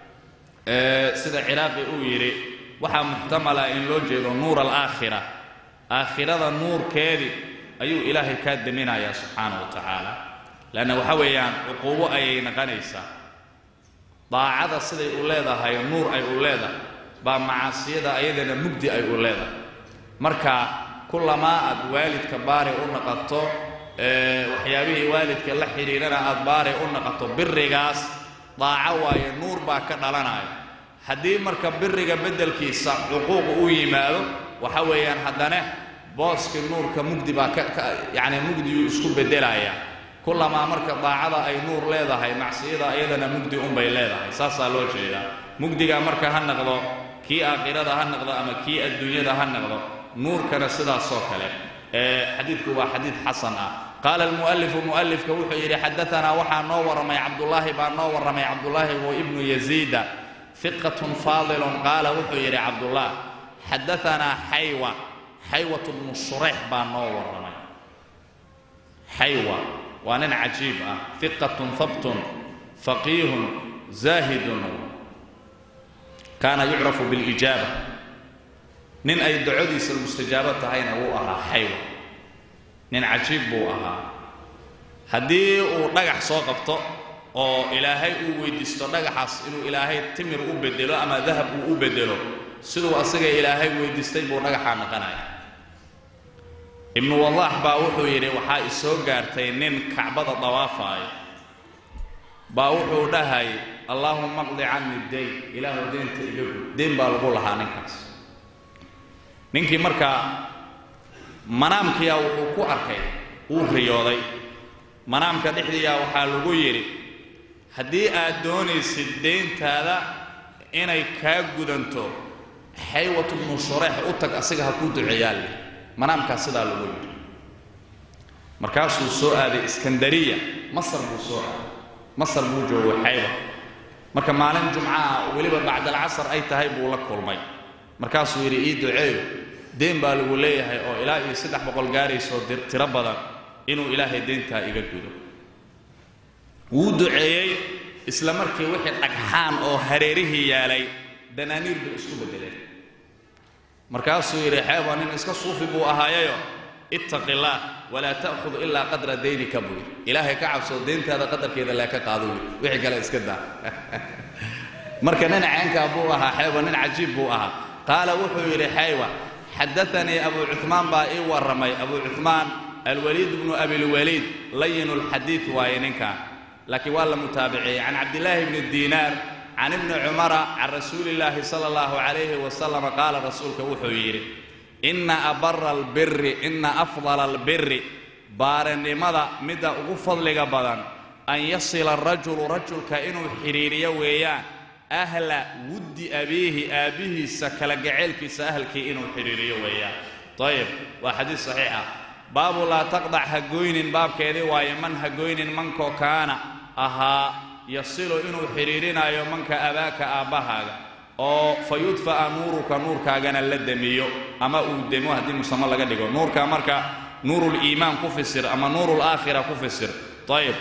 sida ciraaqi uu yidhi waxaa muxtamala in loo jeedo nuur alaakhira aakhirada nuurkeedii ayuu ilaahay kaa deminayaa subxaana wa tacaala leanna waxa weeyaan cuquubo ayay naqanaysaa daacada siday u leedahay nuur ay u leedahay baa macaasiyada ayadana mugdi ay u leedahay marka kulamaa aad waalidka baari u naqato waxyaabihii waalidka la xidhiidhana aad baari u naqato birigaas daaco waaye nuur baa ka dhalanaya haddii marka biriga beddelkiisa cuquuq u yimaado waxa weeyaan haddana booskii nuurka mugdi baa ka yacni mugdiyuu isku beddelaya kulamaa marka daacada ay nuur leedahay macsiyada ayadana mugdi unbay leedahay saasaa loo jeedaa mugdiga marka ha naqdo kii aakhirada ha naqdo ama kii adduunyada ha naqdo nuurkana sidaasoo kale xadiidku waa xadiid xasan ah qaala almu'alifu mu'alifka wuxuu yidhi xadaanaa waxaa noo warramay cabdullaahi baa noo warramay cabdullaahi wa ibnu yaziida fiqatun faadilun qaala wuxuu yidhi cabdullah xadaanaa xaywa xaywat bnu shurayx baa noo warramay xaywa waa nin cajiib ah fiqatun habtun faqiihun zaahidun kaana yucrafu bilijaaba nin ay dacodiisa mustajaabo tahayna wuu ahaa xaywa nin cajiib buu ahaa haddii uu dhagax soo qabto oo ilaahay uu weydiisto dhagaxaas inuu ilaahay timir u bedelo ama dahab uu u bedelo siduu asaga ilaahay weydiistay buu dhagaxaa naqanaya ibnu wadaax baa wuxuu yidhi waxaa isoo gaartay nin kacbada dawaafaayo baa wuxuu dhahay allaahuma qdi canni dayn ilaahu deynta iga gud deyn baa lagu lahaa ninkaas ninkii markaa manaamkiyaa wuxuu ku arkay uu riyooday manaamka dhexdiiyaa waxaa lagu yidhi haddii aad doonaysid deyntaada inay kaa gudanto xaywatu bnu shureex u tag asiga ha kuu duceeyaale manaamkaas sidaa lagu yidhi markaasuu soo aaday iskandariya masar buu soo aaday masar buu joogo xaywa marka maalin jumcaha weliba bacdalcasar ay tahay buu la kulmay markaasuu yidhi ii duceeyo deen baa lagu leeyahay oo ilaa iyo saddex boqol gaaraysoo tiro badan inuu ilaahay deyntaa iga gudo wuu duceeyey isla markii wixii dhagxaan oo hareerihii yaalay danaaniir buu isku beddeleen markaasuu yidhi xeeba nin iska suufi buu ahaayayo ittaqi illaah walaa ta'khud ilaa qadra daynika buu yidhi ilaahay ka cabsoo deyntaada qadarkeeda lee ka qaado wy wixii kale iska daa marka nin ceenkaa buu ahaa xeeba nin cajiib buu ahaa qaala wuxuu yidhi xaywa xadaanii abu cumaan baa ii warramay abu cumaan alwaliid bnu abilwaliid layinu lxadiid waaye ninkan laakiin waa la mutaabiciyey can cabdillaahi bni diinaar can ibni cumara can rasuuli illaahi sala allahu calayhi wasalam qaala rasuulka wuxuu yidhi inna abara albiri inna afdala albiri baarinimada midda ugu fadliga badan an yasila arajulu rajulka inuu xidhiiriyo weeyaan ahla wuddi abiihi aabbihiisa kala gaceelkiisa ahalkii inuu xidhiiriyo weeyaan ayib waa xadiis saxiix ah baabu laa taqdac ha goynin baabkeedii waaye man ha goynin mankoo kaana ahaa yasilu inuu xidhiirinayo manka abaaka aabbahaaga oo fa yudfa'a nuuruka nuurkaagana la demiyo ama uu demo haddii musamo laga dhigo nuurka marka nuuruliimaan ku fisir ama nuurulaakhira ku fisir ayib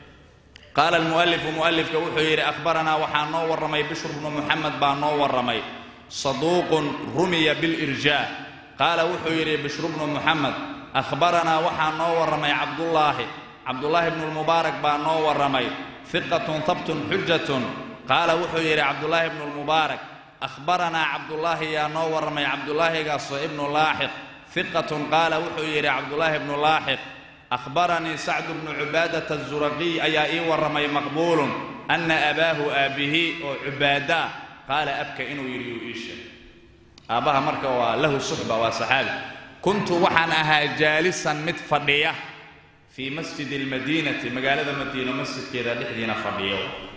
qaala almu'alifu mu'alifka wuxuu yidhi akhbaranaa waxaa noo warramay bishr bnu muxamed baa noo warramay saduuqun rumiya bilirjaa qaala wuxuu yidhi bishru bnu muxamed akhbaranaa waxaa noo warramay cabdullaahi cabdullaahi bnu lmubaarak baa noo warramay hiqatun habtun xujatun qaala wuxuu yidhi cabdullaahi bnu lmubaarak akhbaranaa cabdullaahi yaa noo warramay cabdullaahigaasoo ibnu laaxiq hiqatun qaala wuxuu yidhi cabdullaahi bnu laaxiq akhbaranii sacdu bnu cubaadata azuraqiy ayaa ii warramay maqbuulun anna abaahu aabbihi oo cubaada ah qaala abka inuu yidhi uu ii sheegay aabbaha marka waa lahu suxba waa saxaabi kuntu waxaan ahaa jaalisan mid fadhiya fii masjidi almadiinati magaalada madiino masjidkeeda dhexdiina fadhiyo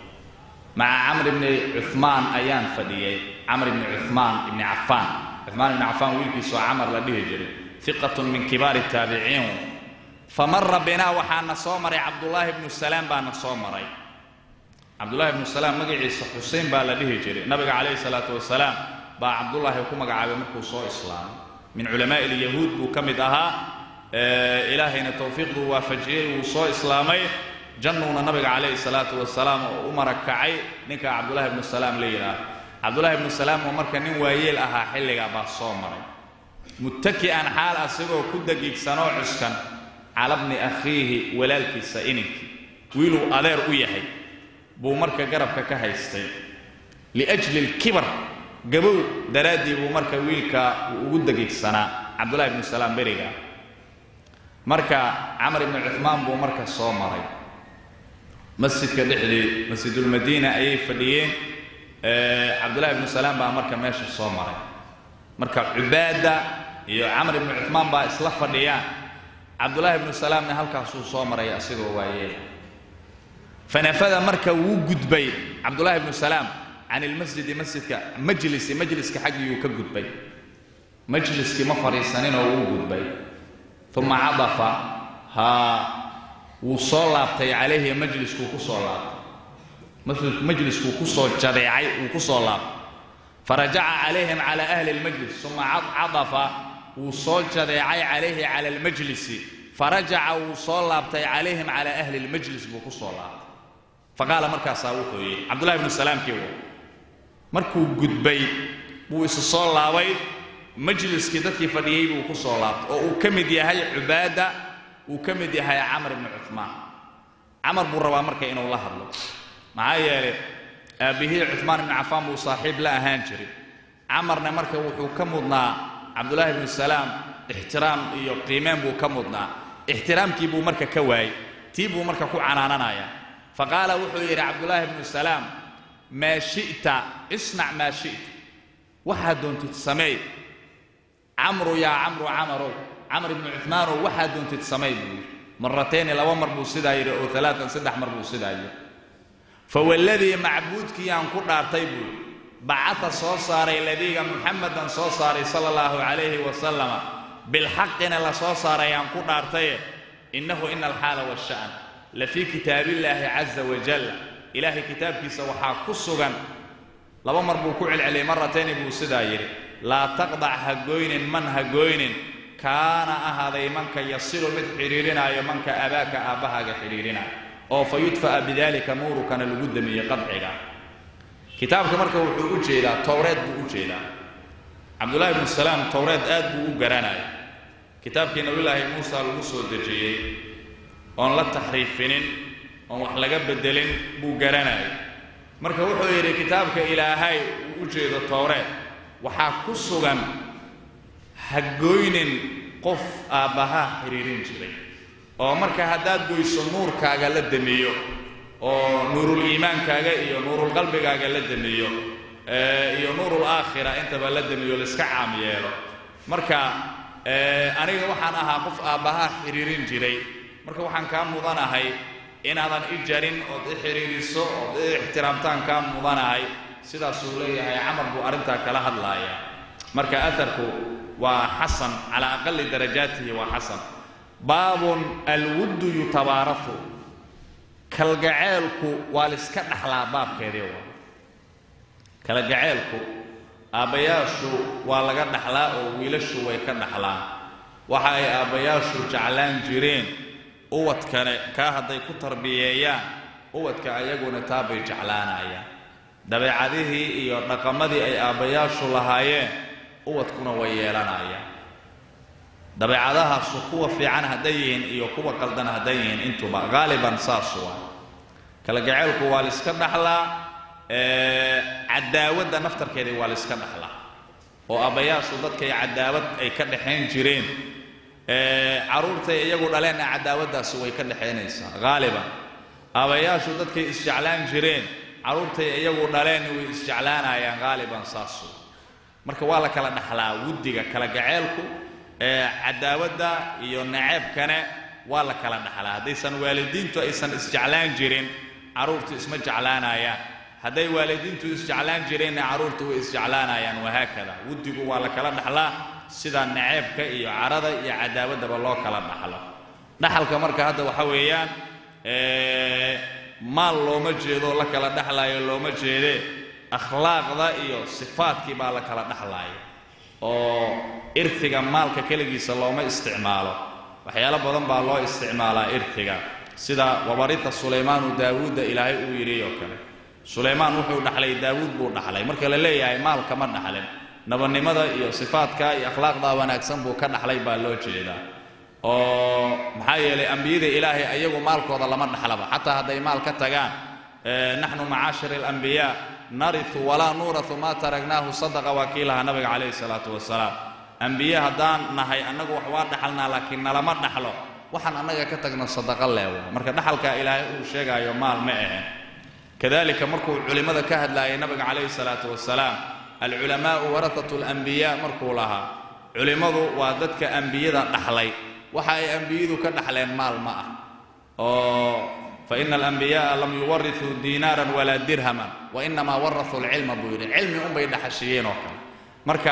maca camr bni cumaan ayaan fadhiyey camr bni cumaan ibni cafaan cumaan ibni cafaan wiilkiisoo camar la dhihi jiray hiqatun min kibaari taabiciin famara binaa waxaana soo maray cabdullaahi bnu salaam baana soo maray cabdullaahi bnu salaam magaciisa xusein baa la dhihi jiray nabiga calayhi salaatu wasalaam baa cabdullaahi ku magacaabay markuu soo islaamay min culamaa'i ilyahuud buu ka mid ahaa ilaahayna towfiiqduu waafajiyey wuu soo islaamay jannuuna nabiga calayhi salaatu wasalaam oo u marakacay ninka cabdullaahi bnu salaam la yidhaah cabdullaahi bnu salaam oo marka nin waayeel ahaa xilligaa baa soo maray muttaki'an xaal asigoo ku dagiigsanoo cuskan cala bni akhiihi walaalkiisa ininkii wiiluu adeer u yahay buu marka garabka ka haystay liajli alkibar gabow daraaddii buu marka wiilka uu ugu dagiigsanaa cabdullahi bnu salaam beriga marka camar ibnu cuhmaan buu marka soo maray masjidka dhexdii masjidulmadiina ayay fadhiyeen cabdullahi ibnu salaam baa marka meesha soo maray marka cubaada iyo camar ibnu cuhmaan baa isla fadhiyaan cabdullaahi ibnu salaamna halkaasuu soo maray asigoo waayeel fanafada marka wuu gudbay cabdullaahi ibnu salaam can ilmasjidi masjidka majlisi majliska xaggiyuu ka gudbay majliskii ma fadhiisaninoo wuu gudbay uma cadafa haa wuu soo laabtay calayhi majliskuu ku soo laabtay majliskuu ku soo jadeecay wuu ku soo laabtay farajaca calayhim cala ahli lmajlis uma cadafa wuu soo jadeecay calayhi cala almajlisi farajaca wuu soo laabtay calayhim cala ahli lmajlis buu ku soo laabtay faqaala markaasaa wuxuu yidhi cabdullahi bnu salaamkii w markuu gudbay buu isu soo laabay majliskii dadkii fadhiyey buu ku soo laabtay oo uu ka mid yahay cubaada uu ka mid yahay camar ibnu cumaan camar buu rabaa marka inuu la hadlo maxaa yeelay aabbihii cumaan ibnu cafaan buu saaxiib la ahaan jiray camarna marka wuxuu ka mudnaa cabdullaahi ibnu salaam ixtiraam iyo qiimeen buu ka mudnaa ixtiraamkii buu marka ka waayey tii buu marka ku canaananayaa faqaala wuxuu yidhi cabdullaahi ibnu salaam maa shi'ta isnac maa shi'ta waxaad doontid sameey camru yaa camru camarow camr ibnu cumaanow waxaad doontid sameey buu yidhi maratayni laba mar buu sidaa yidhi oo alaatan saddex mar buu sidaa yidhi fawaladii macbuudkii aan ku dhaartay buu yidhi bacata soo saaray ladiiga muxamedan soo saaray sala allahu calayhi wasalama bilxaqina la soo saaray aan ku dhaartaye innahu ina alxaala waasha'an la fii kitaabillaahi caza wajal ilaahay kitaabkiisa waxaa ku sugan laba mar buu ku celceliyay maratayni buu sidaa yidhi laa taqdac ha goynin man ha goynin kaana ahaaday manka yasilu mid xidhiirinaayo manka abaaka aabbahaaga xidhiirinaayo oo fa yudfa'a bidaalika nuurukana lagu damiye qadciga kitaabka marka wuxuu u jeedaa towreed buu u jeedaa cabdullaahi ibnu salaam towreed aad buu u garanaya kitaabkii nabiyulaahi muusa lagu soo dejiyey oon la taxriifinin oon wax laga beddelin buu garanayay marka wuxuu yidhi kitaabka ilaahay uu u jeedo towreed waxaa ku sugan ha goynin qof aabbahaa xidhiirin jiray oo marka haddaad goyso nuurkaaga la damiyo oo nuurul iimaankaaga iyo nuurul qalbigaaga la damiyo iyo nuurul aakhira intaba la damiyo laiska caam yeelo marka aniga waxaan ahaa qof aabbahaa xidhiirin jiray marka waxaan kaa mudanahay inaadan i jarin ood i xidhiiriso ood i ixtiraamtaan kaa mudanahay sidaasuu leeyahay camar buu arrintaa kala hadlaaya marka aharku waa xasan calaa aqali darajaatihi waa xasan baabun alwuddu yutabaarafu kalgaceelku waa liska dhaxlaa baabkeedii waa kalgaceelku aabbayaashu waa laga dhaxlaa oo wiilashu way ka dhaxlaan waxa ay aabbayaashu jeclaan jireen uwadkane kaa hadday ku tarbiyeeyaan uwadka ayaguna taa bay jeclaanayaan dabeecadihii iyo dhaqamadii ay aabbayaashu lahaayeen uwadkuna way yeelanayaan dabeecadahaasu kuwa fiican hadday yihiin iyo kuwa qaldan hadday yihiin intuba haaliban saas waa kalagaceelku waa liska dhaxlaa cadaawadda naftarkeedii waa liska dhaxlaa oo aabbayaashu dadkay cadaawad ay ka dhaxayn jireen carruurtay iyagu dhaleenna cadaawaddaasi way ka dhexaynaysaa haaliban aabbayaashu dadkay isjeclaan jireen carruurtay iyagu dhaleenna way isjeclaanayaan haaliban saasu marka waa la kala dhaxlaa wuddiga kala gaceelku cadaawadda iyo naceebkane waa la kala dhaxlaa haddaysan waalidiintu aysan isjeclaan jirin carruurtu isma jeclaanayaan hadday waalidiintu isjeclaan jireenna carruurtu way isjeclaanayaan wahaakada wuddigu waa la kala dhaxlaa sida naceebka iyo carada iyo cadaawaddaba loo kala dhaxlo dhaxalka marka hadda waxa weeyaan maal looma jeedo la kala dhaxlaayo looma jeedee akhlaaqda iyo sifaadkii baa la kala dhaxlaaya oo irtiga maalka keligiisa looma isticmaalo waxyaalo badan baa loo isticmaalaa irtiga sida wabarita sulaymaanu daawuudda ilaahay uu yidhi oo kale sulaymaan wuxuu dhaxlay daawuud buu dhaxlay marka la leeyahay maal kama dhaxlin nabadnimada iyo sifaadka iyo akhlaaqda wanaagsan buu ka dhaxlay baa loo jeedaa oo maxaa yeelay ambiyada ilaahay ayagu maalkooda lama dhaxlaba xataa hadday maal ka tagaan naxnu macaashir alambiyaa nariu walaa nuurau maa taragnaahu sadaqa waa kii lahaa nabiga calayhi salaatu wasalaam ambiye haddaan nahay annagu wax waa dhaxalnaa laakiin nalama dhaxlo waxaan annaga ka tagno sadaqa leewa marka dhaxalkaa ilaahay uu sheegaayo maal ma ahen kadalika markuu culimmada ka hadlaayay nabiga calayhi salaatu wasalaam alculamaa'u warahatu alambiyaa markuu lahaa culimmadu waa dadka ambiyada dhaxlay waxa ay ambiyadu ka dhaxleen maal ma ah oo faina alambiya'a lam yuwarithuu diinaaran walaa dirhaman wainamaa warahuu alcilma buu yidhi cilmi unbay dhaxashiyeen oo kale marka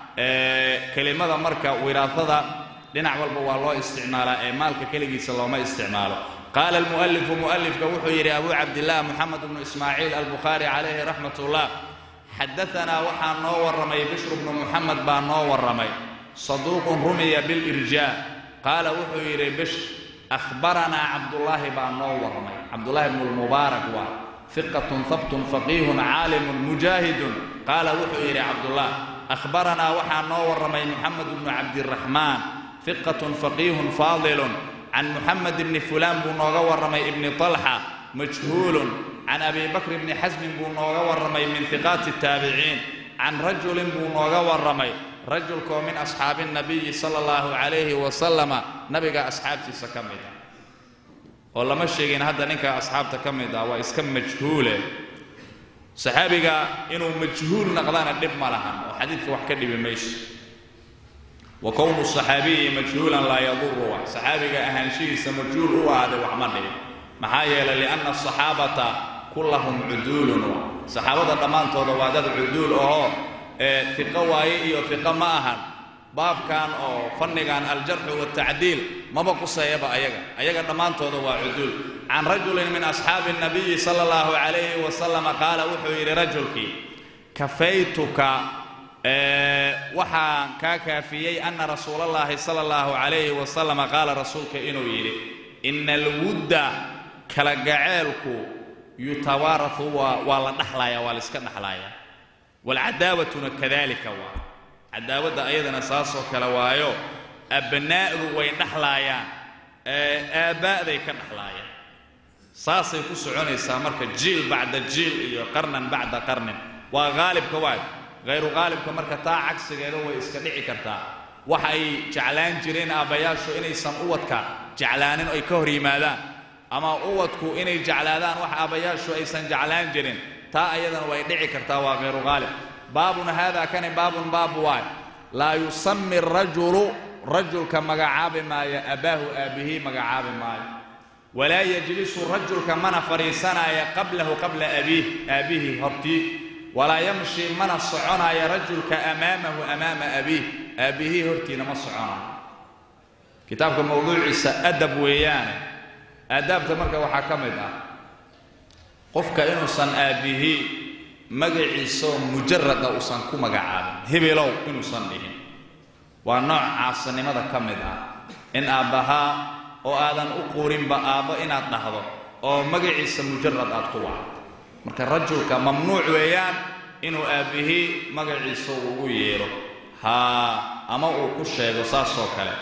kelimada marka wiraasada dhinac walba waa loo isticmaalaa ee maalka keligiisa looma isticmaalo qaala almu'alifu mu'alifka wuxuu yidhi abu cabdillaah moxamed bnu ismaaciil albukhaari calayhi raxmat ullah xadaanaa waxaa noo warramay bishru bnu muxamed baa noo warramay saduuqun rumiya bilirjaa qaala wuxuu yidhi bishr ahbaranaa cabdullaahi baa noo warramay cabdullaahi bnu lmubaarak waa fiqatun habtun faqiihun caalimun mujaahidun qaala wuxuu yidhi cabdullah ahbaranaa waxaa noo warramay moxamed bnu cabdiraxmaan fiqatun faqiihun faadilun can muxamed bni fulaan buu nooga warramay ibni talxa majhuulun can abi bakr bni xasmin buu nooga warramay min hiqaati taabiciin can rajulin buu nooga warramay rajulkoo min asxaabi nabiyi sala allahu calayhi wasalama nabiga asxaabtiisa ka mid ah oo lama sheegin hadda ninka asxaabta ka mid ah waa iska majhuule saxaabiga inuu majhuul naqdana dhib ma lahan oo xadiidka wax ka dhibi mayso wa kownu saxaabiyi majhuulan laa yaduru wax saxaabiga ahaanshihiisa majhuul u ahaaday wax ma dhibin maxaa yeelay lianna asaxaabata kullahum cuduulun wa saxaabada dhammaantooda waa dad cuduul ahoo ee fiqo waaye iyo fiqo ma ahan baabkan oo fannigan aljarxu waltacdiil maba quseeyaba ayaga ayaga dhammaantooda waa cuduul can rajulin min asxaabi nabiyi sala allahu calayhi wasalama qaala wuxuu yidhi rajulkii kafaytuka waxaan kaa kaafiyey ana rasuulallaahi sala allahu calayhi wasalama qaala rasuulka inuu yidhi ina alwudda kala gaceelku yutawaarahu waa waa la dhaxlaaya waa la iska dhaxlaaya waalcadaawatuna kadalika waa cadaawadda ayadana saasoo kale waayo abnaa'du way dhaxlaayaan aabbaa'day ka dhaxlaayaan saasay ku soconaysaa marka jiil bacda jiil iyo qarnan bacda qarnin waa haalibka waay hayru haalibka marka taa cagsigeeda way iska dhici kartaa waxa ay jeclaan jireen aabbayaashu inaysan uwadka jeclaanin ay ka hor yimaadaan ama uwadku inay jeclaadaan wax aabbayaashu aysan jeclaan jirin taa ayadana way dhici kartaa waa hayru haalib baabun haadaa kani baabun baab waay laa yusami rajulu rajulka magacaabi maayo abbaahu aabbihii magacaabi maayo walaa yajlisu rajulka mana fadhiisanaya qablahu qabla abiih aabbihi hortii walaa yamshi mana soconaya rajulka amaamahu amaama abiih aabbihii hortiina ma soconayo kitaabka mawduuciisa adab weeyaane aadaabta marka waxaa ka mid ah qofka inuusan aabbihii magaciisoo mujarada uusan ku magacaabin hebelow inuusan dhihin waa nooc caasinimada ka mid ah in aabbahaa oo aadan u quurinba aabbo inaad dhahdo oo magaciisa mujarad aad ku wacdo marka rajulka mamnuuc weeyaan inuu aabbihii magaciisa ugu yeedho haa ama uu ku sheego saasoo kale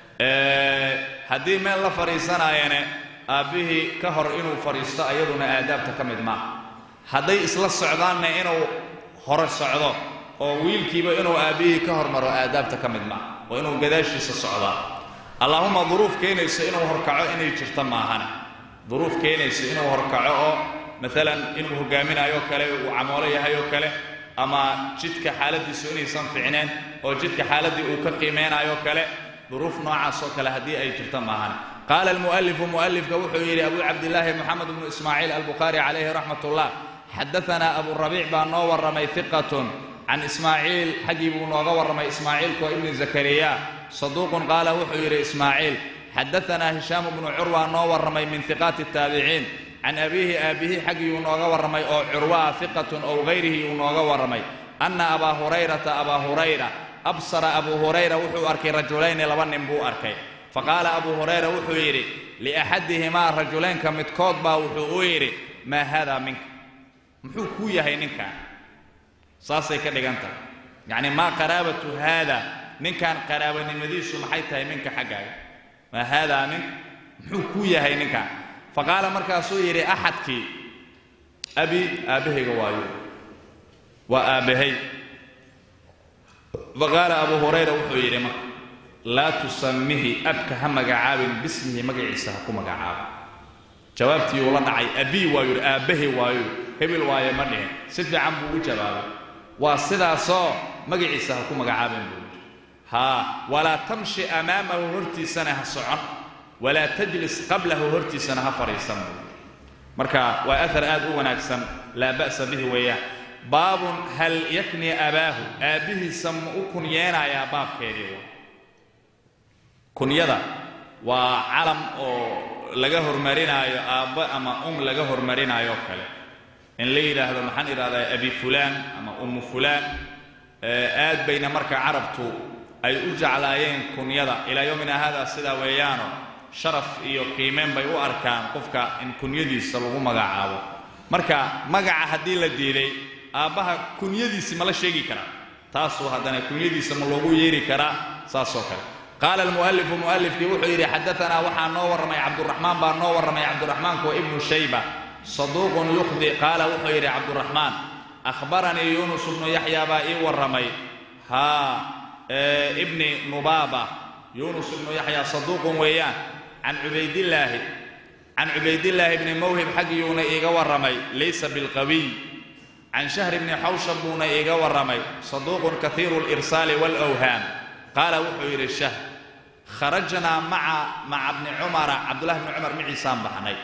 haddii meel la fadhiisanaayane aabbihii ka hor inuu fadhiisto ayaduna aadaabta ka mid maaha hadday isla socdaanna inuu hore socdo oo wiilkiiba inuu aabbihii ka hormaro aadaabta ka mid maaha oo inuu gadaashiisa socdaa allaahuma duruuf keenayso inuu horkaco inay jirto maahane duruuf keenayso inuu horkaco oo maalan inuu hogaaminayo kale uu camoolo yahay oo kale ama jidka xaaladiisu inaysan ficneen oo jidka xaaladdii uu ka qiimeynayo kale duruuf noocaas oo kale haddii ay jirto maahan qaala almu'alifu mu'alifka wuxuu yidhi abu cabdillaahi moxamed bnu ismaaciil albukhaari calayhi raxmat ullah xadaanaa aburabiic baa noo warramay hiqatun can ismaaciil xaggii buu nooga warramay ismaaciilkoo ibni zakariya saduuqun qaala wuxuu yidhi ismaaciil xadaanaa hishaamu bnu curwa noo warramay min hiqaati taabiciin can abiihi aabbihi xaggii uu nooga warramay oo curwaa hiqatun ow hayrihi uu nooga warramay anna abaa hurayrata abaa hurayra absara abuu hurayra wuxuu arkay rajulayni laba nin buu arkay faqaala abuu hurayra wuxuu yidhi liaxadihimaa rajulaynka midkood baa wuxuu u yidhi maa haadaa minka muxuu kuu yahay ninkan saasay ka dhigan tahay yacni maa qaraabatu haada ninkan qaraabanimadiisu maxay tahay minka xaggaaga maa haadaa mink muxuu kuu yahay ninkan faqaala markaasuu yidhi axadkii abi aabbahayga waayo waa aabbahay faqaala abuu hurayra wuxuu yidhi marka laa tusamihi abka ha magacaabin bismihi magaciisa ha ku magacaabo jawaabtii uu la dhacay abii waayu yidhi aabbahay waayo hebel waaye ma dhihin si fiican buu u jawaabay waa sidaasoo magaciisa ha ku magacaabin buu yidhi haa walaa tamshi amaamahu hortiisana ha socon walaa tajlis qablahu hortiisana ha fadhiisan buu marka waa ahar aad u wanaagsan laa ba'sa bihi weeyaan baabun hal yakni abaahu aabbihiisa ma u kunyeenayaa baabkeedii waa kunyada waa calam oo laga hormarinaayo aabba ama um laga hormarinaayo kale in la yidhaahdo maxaan idhahdaa abi fulaan ama ummu fulaan aad bayna marka carabtu ay u jeclaayeen kunyada ilaa yowmina haadaa sidaa weeyaano sharaf iyo qiimeen bay u arkaan qofka in kunyadiisa lagu magacaabo marka magaca haddii la diiday aabbaha kunyadiisi ma la sheegi karaa taasuu haddana kunyadiisa ma loogu yeeri karaa saasoo kale qaala almu'alifu mu'alifkii wuxuu yidhi xadaanaa waxaa noo warramay cabduraxmaan baa noo warramay cabduraxmaanku wa ibnu shayba saduuqun yukhdi qaala wuxuu yidhi cabduraxmaan akhbaranii yuunus bnu yaxya baa ii warramay haa ibni nubaaba yuunus ibnu yaxya saduuqun weeyaan can cubaydillaahi can cubaydillaahi bni mawhib xaggiyuuna iiga warramay laysa bilqawiy can shahr bni xawshab buuna iiga warramay saduuqun kahiiru lirsaali waalawhaam qaala wuxuu yidhi shahr kharajnaa maca maca bni cumara cabdullahi bni cumar maciisaan baxnay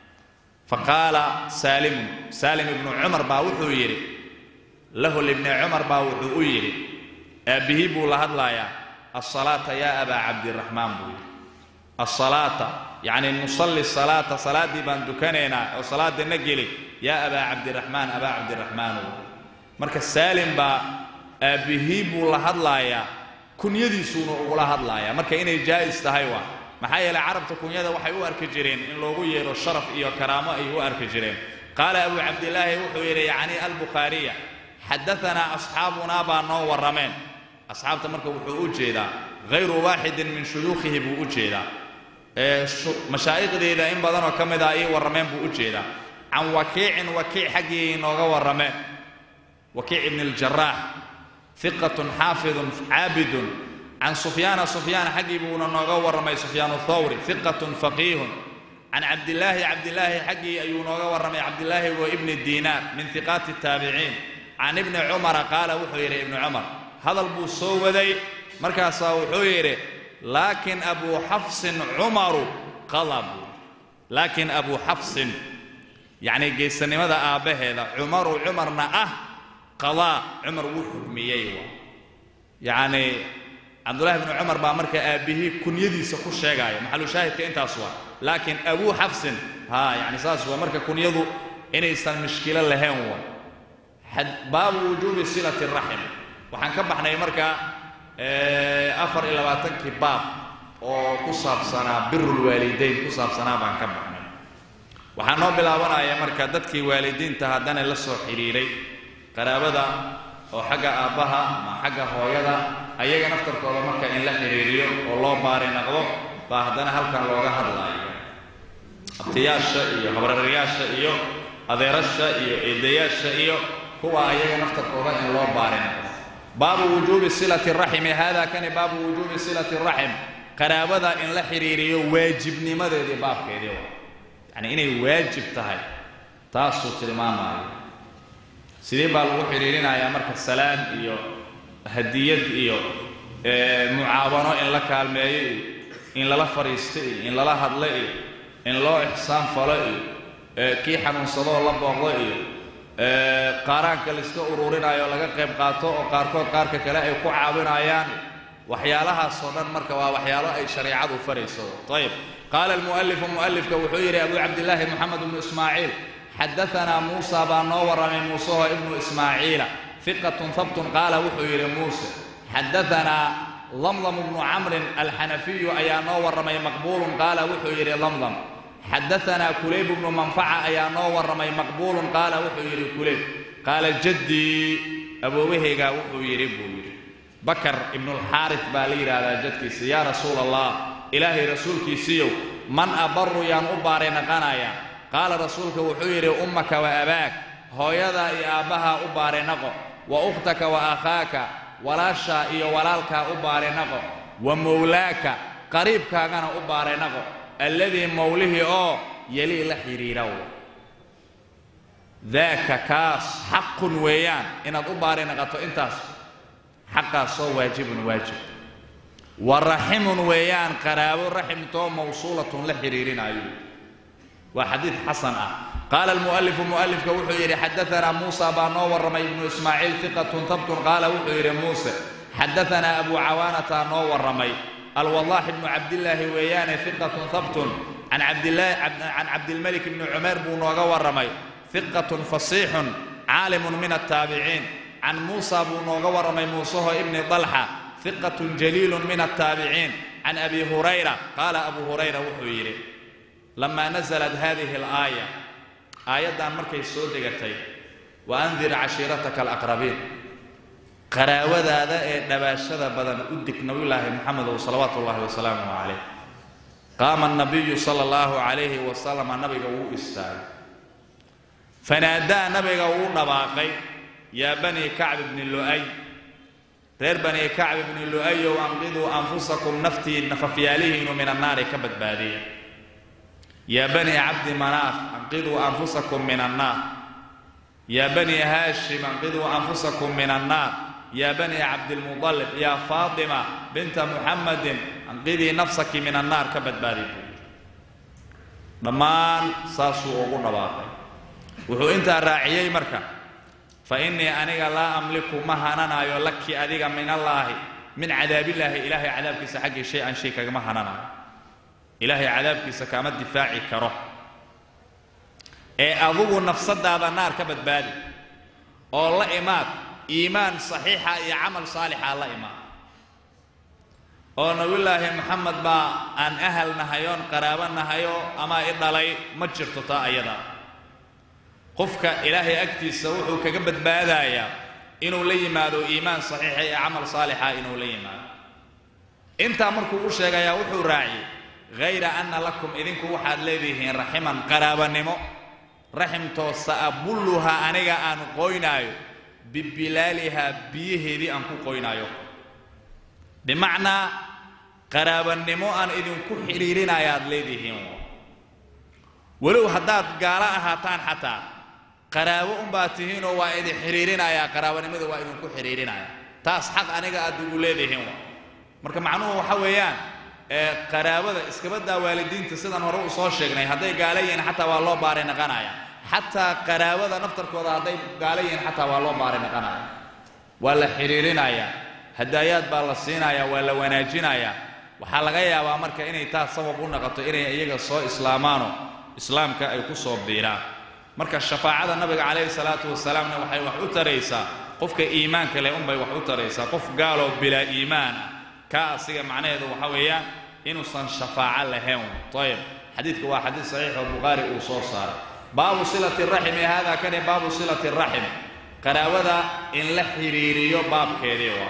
faqaala saalimun saalim ibnu cumar baa wuxuu yidhi lahu libni cumar baa wuxuu u yidhi aabbihii buu la hadlayaa asalaata yaa abaa cabdiraxmaan buu yidhi asalaata yacni nusalli salaata salaaddii baan dukanaynaa oo salaadana geli yaa abaa cabdiraxmaan abaa cabdiraxmaanow marka saalim baa aabbihii buu la hadlaayaa kunyadiisuuna ugula hadlaaya marka inay jaa'is tahay waa maxaa yeelay carabta kunyada waxay u arki jireen in loogu yeedho sharaf iyo karaamo ay u arki jireen qaala abu cabdilaahi wuxuu yidhi yacni albukhaariya xadaanaa asxaabunaa baa noo warrameen asxaabta marka wuxuu u jeedaa hayru waaxidin min shuyuukhihi buu u jeedaa mashaa'iqdeeda in badanoo ka mid ah ii warrameen buu u jeedaa can wakiicin wakiic xaggii nooga warrameen wakiic ibni aljaraax hiqatun xaafidun caabidun can sufyaana sufyaan xaggii buuna nooga warramay sufyaanu thawri hiqatun faqiihun can cabdilaahi cabdilaahi xaggii ayuu nooga warramay cabdilaahi wa ibni diinaar min hiqaati taabiciin can ibni cumara qaala wuxuu yidhi ibni cumar hadal buu soo waday markaasaa wuxuu yidhi laakiin abuu xafsin cumaru qada buu laakiin abu xafsin yacni geesanimada aabbaheeda cumaru cumarna ah qadaa cumar wuu xukmiyey waa yacni cabdullahi bnu cumar baa marka aabbihii kunyadiisa ku sheegaya maxalushaahidka intaas waa laakiin abu xafsin ha yani saas waa marka kunyadu inaysan mishkilo lahayn waa baabu wujuubi silati raxim waxaan ka baxnay marka afar iyo labaatankii baab oo ku saabsanaa birulwaalidayn ku saabsanaa baan ka baxnay waxaa noo bilaabanaya marka dadkii waalidiinta haddana la soo xidhiiray qaraabada oo xagga aabbaha ama xagga hooyada ayaga naftarkooda marka in la xidhiiriyo oo loo baari naqdo baa haddana halkan looga hadlaayo abtiyaasha iyo habrarayaasha iyo adeerasha iyo eedayaasha iyo kuwa ayaga naftarkooda in loo baari naqdo baabu wujuubi silati raximi hada kani baabu wujuubi silati raxim qaraabada in la xidhiiriyo waajibnimadeedii baabkeedii waa yacni inay waajib tahay taasuu tilmaamaayo sidee baa lagu xidhiirinayaa marka salaam iyo hadiyad iyo mucaawano in la kaalmeeyo iyo in lala fadhiisto iyo in lala hadlo iyo in loo ixsaan falo iyo kii xanuunsadoo la booqdo iyo qaaraanka laiska ururinaayo o laga qayb qaato oo qaarkood qaarka kale ay ku caawinayaan waxyaalahaasoo dhan marka waa waxyaalo ay shareicadu farayso ayib qaala almu'alifu mu'alifka wuxuu yidhi abu cabdillaahi moxamed bnu ismaaciil xadaanaa muusa baa noo warramay muuseho ibnu ismaaciila fiqatun habtun qaala wuxuu yidhi muuse xadaanaa lamdam bnu camrin alxanafiyu ayaa noo warramay maqbuulun qaala wuxuu yidhi lamdam xadaanaa kulayb bnu manfaca ayaa noo warramay maqbuulun qaala wuxuu yidhi kulayb qaala jaddii awoobahaygaa wuxuu yidhi buu yidhi bakar ibnulxaaris baa la yidhaahdaa jadkiisa yaa rasuula allah ilaahay rasuulkiisiiyow man abaru yaan u baaray naqanaya qaala rasuulka wuxuu yidhi ummaka wa abaak hooyadaa iyo aabbahaa u baari naqo wa ukhtaka wa akhaaka walaashaa iyo walaalkaa u baari naqo wa mowlaaka qariibkaagana u baari naqo alladii mowlihii oo yelii la xidhiiraw daaka kaas xaqun weeyaan inaad u baari naqato intaas xaqaasoo waajibun waajib wa raximun weeyaan qaraabo raximtoo mawsuulatun la xidhiirinayo waa xadiid xasan ah qaala almu'alifu mu'alifka wuxuu yidhi xadaanaa muusa baa noo warramay ibnu ismaaciil fiqatun habtun qaala wuxuu yidhi muuse xadaanaa abu cawaanata noo warramay alwadaax ibnu cabdillaahi weeyaane fiqatun habtun can cabdilmalik ibni cumayr buu nooga warramay fiqatun fasiixun caalimun min altaabiciin can muusa buu nooga warramay muuseho ibni dalxa fiqatun jaliilun min altaabiciin can abi hurayra qaala abu hurayra wuxuu yidhi lamaa nasalat hadihi alaaya aayaddan markay soo degatay wa andir cashiirataka alaqrabiin qaraawadaada ee dhabaashada badan u dig nabiyulaahi moxamedow salawaatu ullahi wasalaamu calayh qaama anabiyu sala allahu calayhi wasalama nabiga wuu istaagay fanaadaa nabiga wuu dhabaaqay yaa banii kacb ibni lu'ay reer banii kacb ibni lu'ayow anqiduu anfusakum naftii nafafyaalihiinu min annaari ka badbaadiya yaa banii cabdi manaaf anqiduu anfusakum min annaar yaa banii haashim anqiduu anfusakum min annaar yaa banii cabdilmudalib yaa faatima binta muxammadin anqidii nafsaki min annaar ka badbaadi buu dhammaan saasuu ugu dhabaaqay wuxuu intaa raaciyey marka fa innii aniga laa amliku ma hananaayo laki adiga min allaahi min cadaabillaahi ilaahay cadaabkiisa xaggii shay an shay kagama hananaayo ilaahay cadaabkiisa kaama difaaci karo ee adugu nafsadaada naar ka badbaadi oo la imaad iimaan saxiixa iyo camal saalixa la imaad oo nabiyullaahi moxamed baa aan ahal nahayoon qaraabo nahayo ama i dhalay ma jirto taa ayada qofka ilaahay agtiisa wuxuu kaga badbaadayaa inuu la yimaado iimaan saxiixa iyo camal saalixa inuu la yimaado intaa markuu u sheegayaa wuxuu raaciyey hayra anna lakum idinku waxaad leedihiin raximan qaraabanimo raximtoo sa'abulluhaa aniga aan qoynaayo bibilaalihaa biyaheedii aan ku qoynaayo bimacnaa qaraabannimo aan idinku xidhiirinayaad leedihiin walow haddaad gaalo ahaataan xataa qaraabo unbaad tihiinoo waa idin xidhiirinayaa qaraabanimada waa idinku xidhiirinaya taas xaq aniga aad igu leedihiin marka macnuhu waxa weeyaan ee qaraabada iskabadaa waalidiinta sidaan hore u soo sheegnay hadday gaala yihiin xataa waa loo baaray naqanaya xataa qaraabada naftarkooda hadday gaala yihiin xataa waa loo baaray naqanaya waa la xidhiirinayaa hadaayaad baa la siinayaa waa la wanaajinayaa waxaa laga yaabaa marka inay taas sabab u noqoto inay iyaga soo islaamaano islaamka ay ku soo biiraan marka shafaacada nabiga calayhi salaatu wasalaamna waxay wax u taraysaa qofka iimaanka leh unbay wax u taraysaa qof gaaloo bilaa iimaan ah kaa asiga macnaheedu waxa weeyaan inuusan shafaaco lahayn ayib xadiidka waa xadiid saxiix oo bukhaari uu soo saaray baabu silati raximi hada kani baabu silati raxim qaraabada in la xiriiriyo baabkeedii waa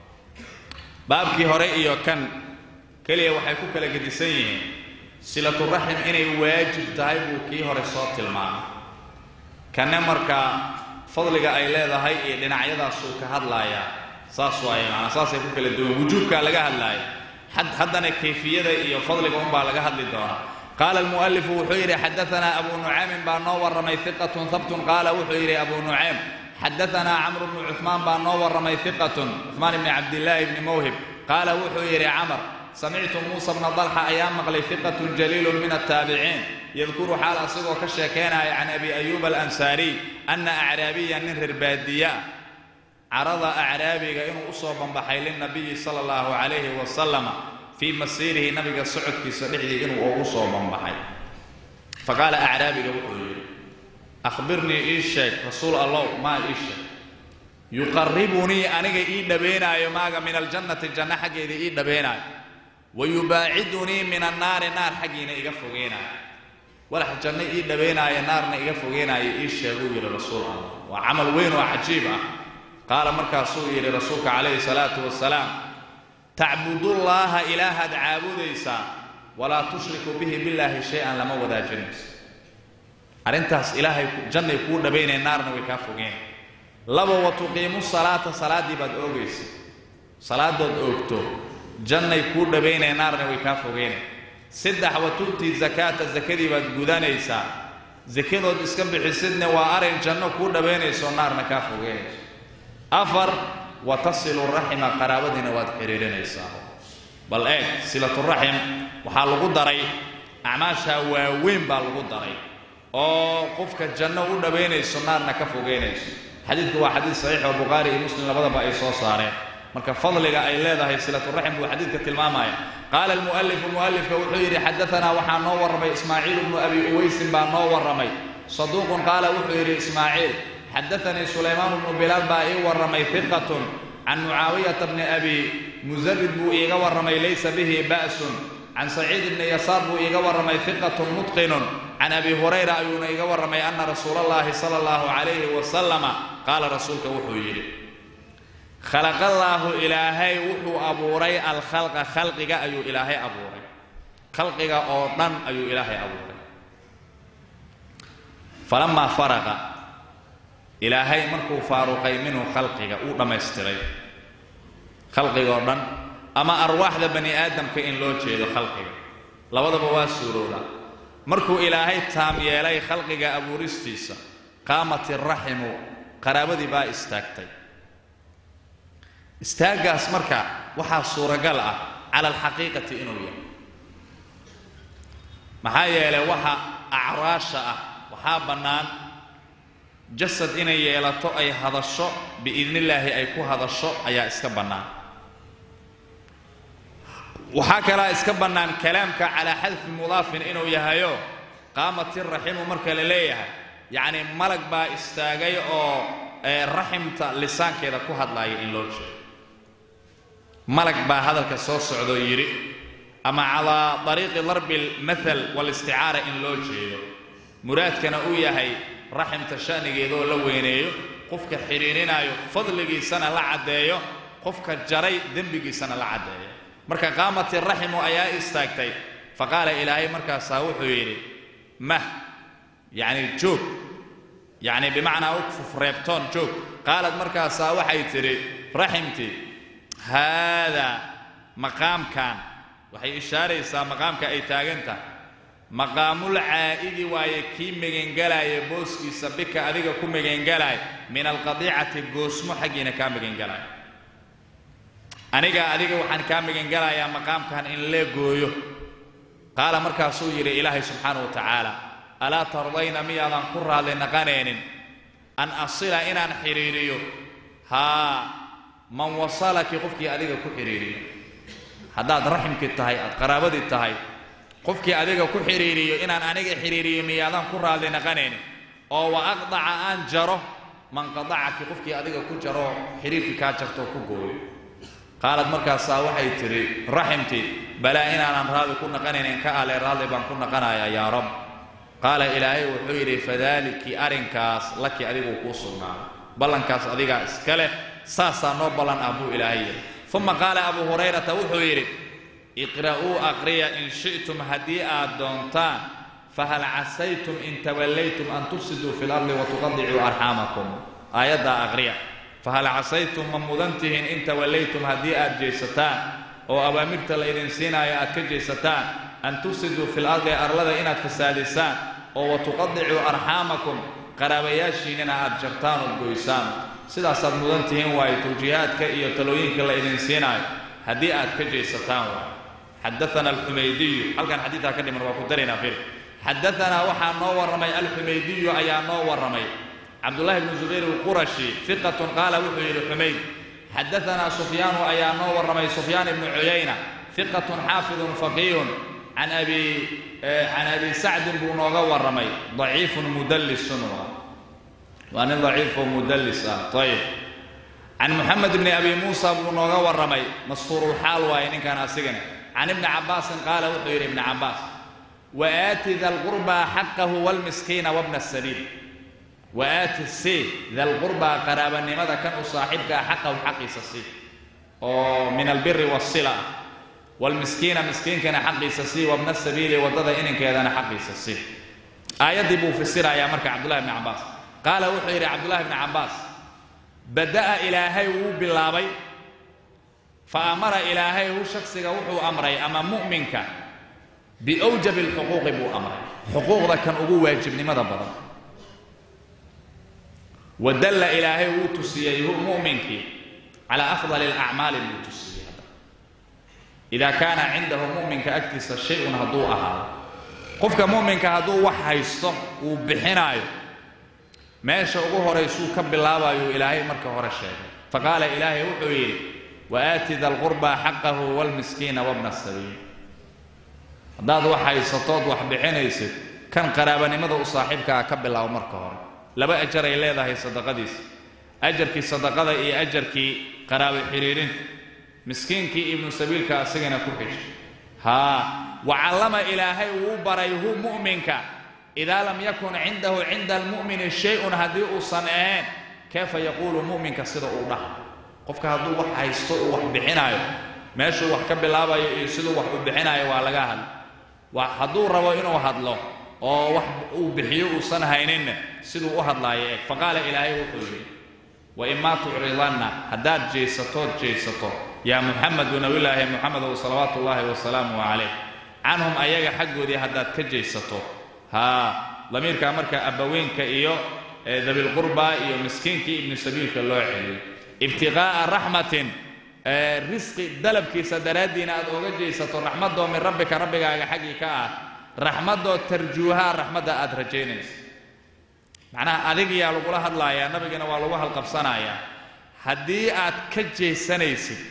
baabkii hore iyo kan keliya waxay ku kala gedisan yihiin silaturaxim inay waajib tahay buu kii hore soo tilmaamay kanne markaa fadliga ay leedahay iyo dhinacyadaasuu ka hadlayaa saas waaye maanaa saasay ku kala duwan wujuubkaa laga hadlaaya haddana kayfiyada iyo fadliga unbaa laga hadli doonaa qaala almu'alifu wuxuu yidhi xadaanaa abu nucaymin baa noo warramay hiqatun habtun qaala wuxuu yidhi abu nucaym xadaanaa camru bnu cuثmaan baa noo warramay hiqatun cuثmaan ibni cabdillaahi bni mawhib qaala wuxuu yidhi camar samictu muusa bna dalxa ayaa maqlay hiqatun jaliilun min altaabiciin yadkuru xaal asigoo ka sheekaynaya can abi ayuuba alansaariy anna acraabiya nin reer baadiya ah carada acraabiga inuu u soo banbaxay lilnabiyi sala allahu calayhi wasalama fii masiirihi nabiga socodkiisa dhexdii inuu ugu soo banbaxay fa qaala acraabiga wuxuu yidhi akhbirnii ii sheeg rasuul allow maa ii sheeg yuqarribunii aniga ii dhabaynaayo maaga min aljannati janno xaggeeda ii dhabaynaayo wa yubaacidunii min annaari naar xaggiina iga fogeynaayo walax janno ii dhabaynaayo naarna iga fogeynaayo ii sheeguu yidhi rasuul allah waa camal weyn oo cajiib ah qaala markaasuu yidhi rasuulka calayhi salaatu wasalaam tacbudullaaha ilaahaad caabudaysaa walaa tushriku bihi billaahi shay-an lama wadaajinayso arrintaas ilaahay jannay kuu dhabaynay naarna way kaa fogeen laba wa tuqiimu salaata salaaddii baad oogaysa salaadood oogto jannay kuu dhabaynay naarna way kaa fogeynay saddex wa tu'tii zakaata zakadii baad gudanaysaa sakadood iska bixisidna waa arin janno kuu dhabaynayso naarna kaa fogeynayso afar wa tasilu raxima qaraabadiina waad xidhiirinaysaa bal eeg silaturaxim waxaa lagu daray acmaashaa waaweyn baa lagu daray oo qofka janno u dhabaynayso naarna ka fogeynayso xadiidku waa xadiid saxiix oo bukhaari iyo muslim labadaba ay soo saareen marka fadliga ay leedahay silaturaxim buu xadiidka tilmaamaya qaala almu'alifu mu'alifka wuxuu yidhi xadaanaa waxaa noo warramay ismaaciil bnu abi uwaysin baa noo warramay saduuqun qaala wuxuu yidhi ismaaciil xadaanii sulaymaan bnu bilaal baa ii warramay hiqatun can mucaawiyata bni abi musarid buu iiga warramay laysa bihi ba'sun can saciid bni yasaar buu iiga warramay hiqatun mutqinun can abi hurayra ayuuna iiga warramay anna rasuula allahi sala allahu calayhi wasalama qaala rasuulka wuxuu yidhi khalaqallaahu ilaahay wuxuu abuuray alkhalqa khalqiga ayuu ilaahay abuuray khalqiga oo dhan ayuu ilaahay abuuray falamaa faraqa ilaahay markuu faaruqay minhu khalqiga uu dhammaystiray khalqiga oo dhan ama arwaaxda bani aadamka in loo jeedo khalqiga labadaba waa suurowdaa markuu ilaahay taam yeelay khalqiga abuuristiisa qaamat iraximu qaraabadii baa istaagtay istaaggaas marka waxaa suuragal ah cala alxaqiiqati inuu yahay maxaa yeelay waxa acraasha ah waxaa bannaan jasad inay yeelato ay hadasho biidnillaahi ay ku hadasho ayaa iska bannaan waxaa kalaa iska bannaan kalaamka calaa xadfi mudaafin inuu yahayo qaamatiraximu marka la leeyahay yacni malag baa istaagay oo raximta lisaankeeda ku hadlaaya in loo jeedo malag baa hadalka soo socdoo yidhi ama calaa dariiqi darbi almathal waalisticaara in loo jeedo muraadkana uu yahay raximta sha'nigeedaoo la weyneeyo qofka xidhiirinaayo fadligiisana la caddeeyo qofka jaray dembigiisana la caddeeyo marka qaamati raximu ayaa istaagtay fa qaala ilaahay markaasaa wuxuu yidhi mah yacni joog yacni bimacnaa ukfuf reebtoon joog qaalad markaasaa waxay tidhi raximtii haadaa maqaamkan waxay ishaaraysaa maqaamka ay taagan tahay maqaamul caa'idi waaye kii megangelaaya booskiisa bika adiga ku megangelaaya min alqadiicati goosmo xaggiina kaa megangelaaya aniga adiga waxaan kaa magangelayaa maqaamkan in lee gooyo qaala markaasuu yidhi ilaahay subxaana wa tacaala alaa tardayna miyaadan ku raadli naqanaynin an asila inaan xidhiiriyo haa man wasalaki qofkii adiga ku xidhiiriyo haddaad raximkii tahay aad qaraabadii tahay qofkii adiga ku xidhiiriyo inaan aniga xidhiiriyo miyaadan ku raadli naqanaynin oo wa aqdaca aan jaro man qadacaki qofkii adiga ku jaro xidhiirkii kaa jartoo ku gooyo qaalad markaasaa waxay tidhi raximtii balaa inaanan raadi ku naqanaynin ka ale raadli baan ku naqanayaa yaa rab qaala ilaahay wuxuu yidhi fadaaliki arrinkaas laki adiguu kuu sugnaaday ballankaas adigaa iska leh saasaa noo ballan ah buu ilaahay yidhi uma qaala abuu hurayrata wuxuu yidhi iqra'uu aqriya in shi'tum haddii aad doontaan fahal casaytum in tawallaytum an tufsiduu fi lardi watuqadicuu arxaamakum aayaddaa aqriya fahal casaytum ma mudan tihiin in tawallaytum haddii aad jeesataan oo awaamirta la idin siinaayo aad ka jeesataan an tufsiduu fi lardi arlada inaad fasaadisaan oo watuqadicuu arxaamakum qaraabayaashiinnina aad jartaan ood goysaan sidaasaad mudan tihiin waayo tawjiihaadka iyo talooyinka la idin siinaayo haddii aad ka jeesataan waayo xadaana alxumaydiyu halkan xadiidkaa ka dhiman waa ku daraynaa fir xadaanaa waxaa noo warramay alxumaydiyu ayaa noo warramay cabdullahi bnu zubayr alqurashi fiqatun qaala wuxuu yidhi xumayd xadaanaa sufyaanu ayaa noo warramay sufyaan ibnu cuyayna fiqatun xaafidun faqiihun can abi can abi sacdin buu nooga warramay daciifun mudallisun waa nin daciifoo mudallis ah ayib can muxamed bni abi muusa buu nooga warramay mastuurulxaal waaye ninkan asigana can ibni cabbaasin qaala wuxuu yidhi ibni cabbaas waaati da lqurbaa xaqahu wlmiskiina wabna sabiil waaati si da lqurbaa qaraabanimada kan u saaxiibkaa xaqahu xaqiisa si oo min albiri wasila ah wlmiskiina miskiinkana xaqiisa si wabna sabiili waddada ininkeedana xaqiisa si aayaddii buu fasirayaa marka cabdullahi bni cabbaas qaala wuxuu yidhi cabdullahi bni cabbaas bada'a ilaahay wuu bilaabay fa amara ilaahay hu shaksiga wuxuu amray ama mu'minka biwjabi alxuquuqi buu amray xuquuqda kan ugu waajibnimada badan wa dalla ilaahay wuu tusiyey hu mu'minkii calaa afdali alacmaali buu tusiyey hadda idaa kaana cindahu mu'minka agtiisa shay-un hadduu ahaado qofka mu'minka hadduu wax haysto uu bixinaayo meesha ugu horaysuu ka bilaabayuu ilaahay marka hore sheegay faqaala ilaahay wuxuu yidhi waaati da lqurbaa xaqahu waalmiskiina wabna sabiil haddaad wax haysatood wax bixinaysid kan qaraabanimada u saaxiibkaa ka bilaabo marka hore laba ajar ay leedahay sadaqadiisa ajarkii sadaqada iyo ajarkii qaraabo xidhiirinta miskiinkii ibnu sabiilka asigana ku xishay haa wacallama ilaahay wuu baray hu mu'minka idaa lam yakun cindahu cinda almu'mini shay-un haddii uusan ahayn kayfa yaquulu mu'minka sida uu dhaha qofka hadduu wax haysto uu wax bixinaayo meeshuu wax ka bilaabayo iyo siduu wax u bixinaayo waa laga hadla hadduu rabo inuu hadlo oo wax uu bixiyo uusan hayninna siduu u hadlaayo eeg faqaala ilaahay wuxuu yidhi waimaa tucridanna haddaad jeysatood jeysato yaa muxamedu nabiyulaahi muxamedow salawaatu ullaahi wasalaamu calayh canhum ayaga xaggoodii haddaad ka jeysato haa damiirkaa marka abbaweynka iyo dabilqurba iyo miskiinkii ibnu sabiilka loo celiyey ibtiqaa'a raxmatin risqi dalabkiisa daraaddiina aad ooga jeysato raxmadoo min rabbika rabbigaaga xaggii ka ah raxmadoo tarjuuhaa raxmadda aad rajaynayso macnaha adigiyaa lagula hadlaayaa nabigana waa lagu halqabsanayaa haddii aad ka jeesanaysid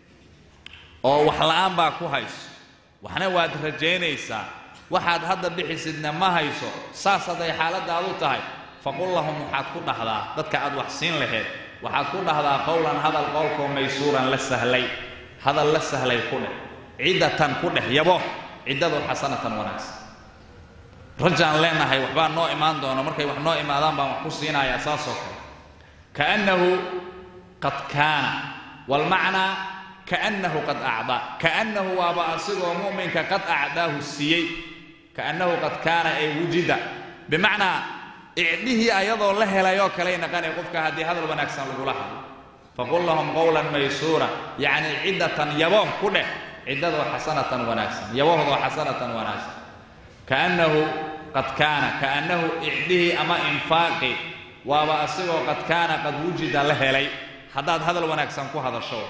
oo wax la'aan baa ku hayso waxna waad rajaynaysaa waxaad hadda bixisidna ma hayso saas hadday xaaladaadu tahay faqul lahum waxaad ku dhahdaa dadka aad wax siin laheed waxaad ku dhahdaa qowlan hadal qowlkoo maysuuran la sahlay hadal la sahlay ku dheh ciddatan ku dheh yabo ciddadu xasanatan wanaagsan rajaan leenahay waxbaa noo imaan doono markay wax noo imaadaan baan wax ku siinayaa saasoo kale kaannahu qad kaana walmacnaa kaannahu qad acdaa kaannahu waaba asigoo mu'minka qad acdaahu siiyey kaannahu qad kaana ay wujida bimacnaa icdhihii ayadoo la helayoo kaley naqanay qofka haddii hadal wanaagsan lagula hadlo faqul lahum qowlan maysuura yacni ciddatan yabooh ku dheh ciddadoo xasanatan wanaagsan yabohdoo xasanatan wanaagsan kaannahu qad kaana kaannahu icdhihii ama infaaqi waaba asigoo qad kaana qad wujida la helay haddaad hadal wanaagsan ku hadasho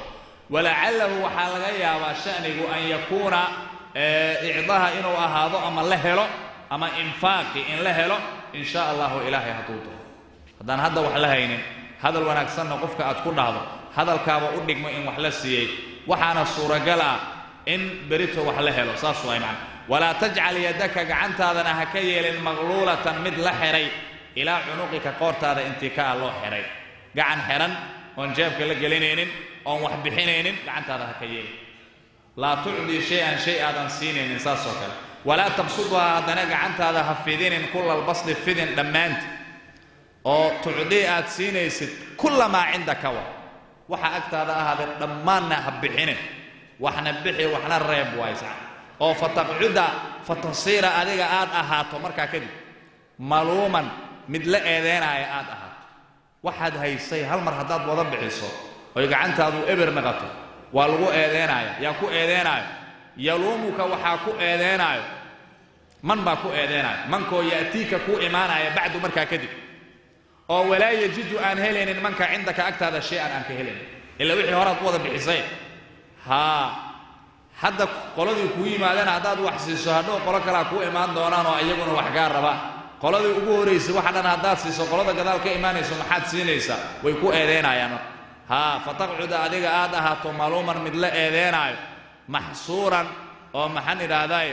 walacalahu waxaa laga yaabaa shanigu an yakuuna icdaha inuu ahaado ama la helo ama infaaqi in la helo in sha allahu ilaahay hadduu doono haddaan hadda wax la haynin hadal wanaagsanna qofka aad ku dhahdo hadalkaaba u dhigmo in wax la siiyey waxaana suuragal ah in berito wax la helo saas waay macna walaa tajcal yadaka gacantaadana ha ka yeelin maqluulatan mid la xihay ilaa cunuqika qoortaada intii ka ah loo xihay gacan xihan oon jeebka la gelinaynin oon wax bixinaynin gacantaada ha ka yeelin laa tucdii shay-an shay aadan siinaynin saasoo kale walaa tabsuduhaa haddana gacantaada ha fidinin kulalbasdi fidin dhammaanti oo tucdii aad siinaysid kullamaa cindaka wa waxa agtaada ahaadee dhammaanna ha bixinin waxna bixi waxna reeb waysa oo fataqcuda fatasiira adiga aad ahaato markaa kadib maluuman mid la eedeynaaya aad ahaato waxaad haysay hal mar haddaad wada bixiso oy gacantaadu eber naqato waa lagu eedeynaya yaa ku eedeynayo yaluumuka waxaa ku eedeynaayo man baa ku eedeynayo mankoo ya'tiika kuu imaanaya bacdu markaa kadib oo walaa yajidu aan helaynin manka cindaka agtaada shay-an aan ka helaynin ila wixii horaad ku wada bixisay haa hadda qoladii kuu yimaadeen haddaad wax siiso hadhow qolo kalea kuu imaan doonaan oo iyaguna wax gaa rabaan qoladii ugu horraysay waxa dhan haddaad siiso qolada gadaal ka imaanayso maxaad siinaysaa way ku eedeynayaan marka haa fataqcuda adiga aad ahaato maluuman mid la eedeynaayo maxsuuran oo maxaan idhaahdaaye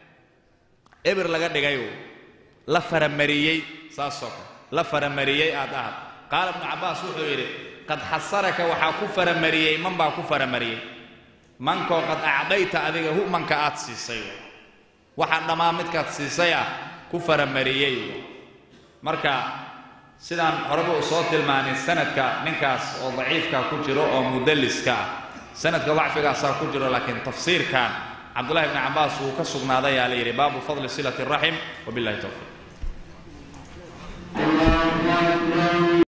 eber laga dhigay la faramariyey saasoo kale la faramariyey aad ahad qaala ibnu cabbaas wuxuu yidhi qad xasaraka waxaa ku faramariyey man baa ku faramariyey mankoo qad acdayta adiga hu manka aad siisay waxaa dhammaan midkaad siisay ah ku faramariyey marka sidaan horeba u soo tilmaanay sanadka ninkaas oo daciifka ku jiro oo mudalliska ah sanadka dacfigaasaa ku jiro laakiin tafsiirkan cabdullahi bni cabbaas wuu ka sugnaaday yaa la yidhi baabu fadli silati raxim wabillahi towfiiq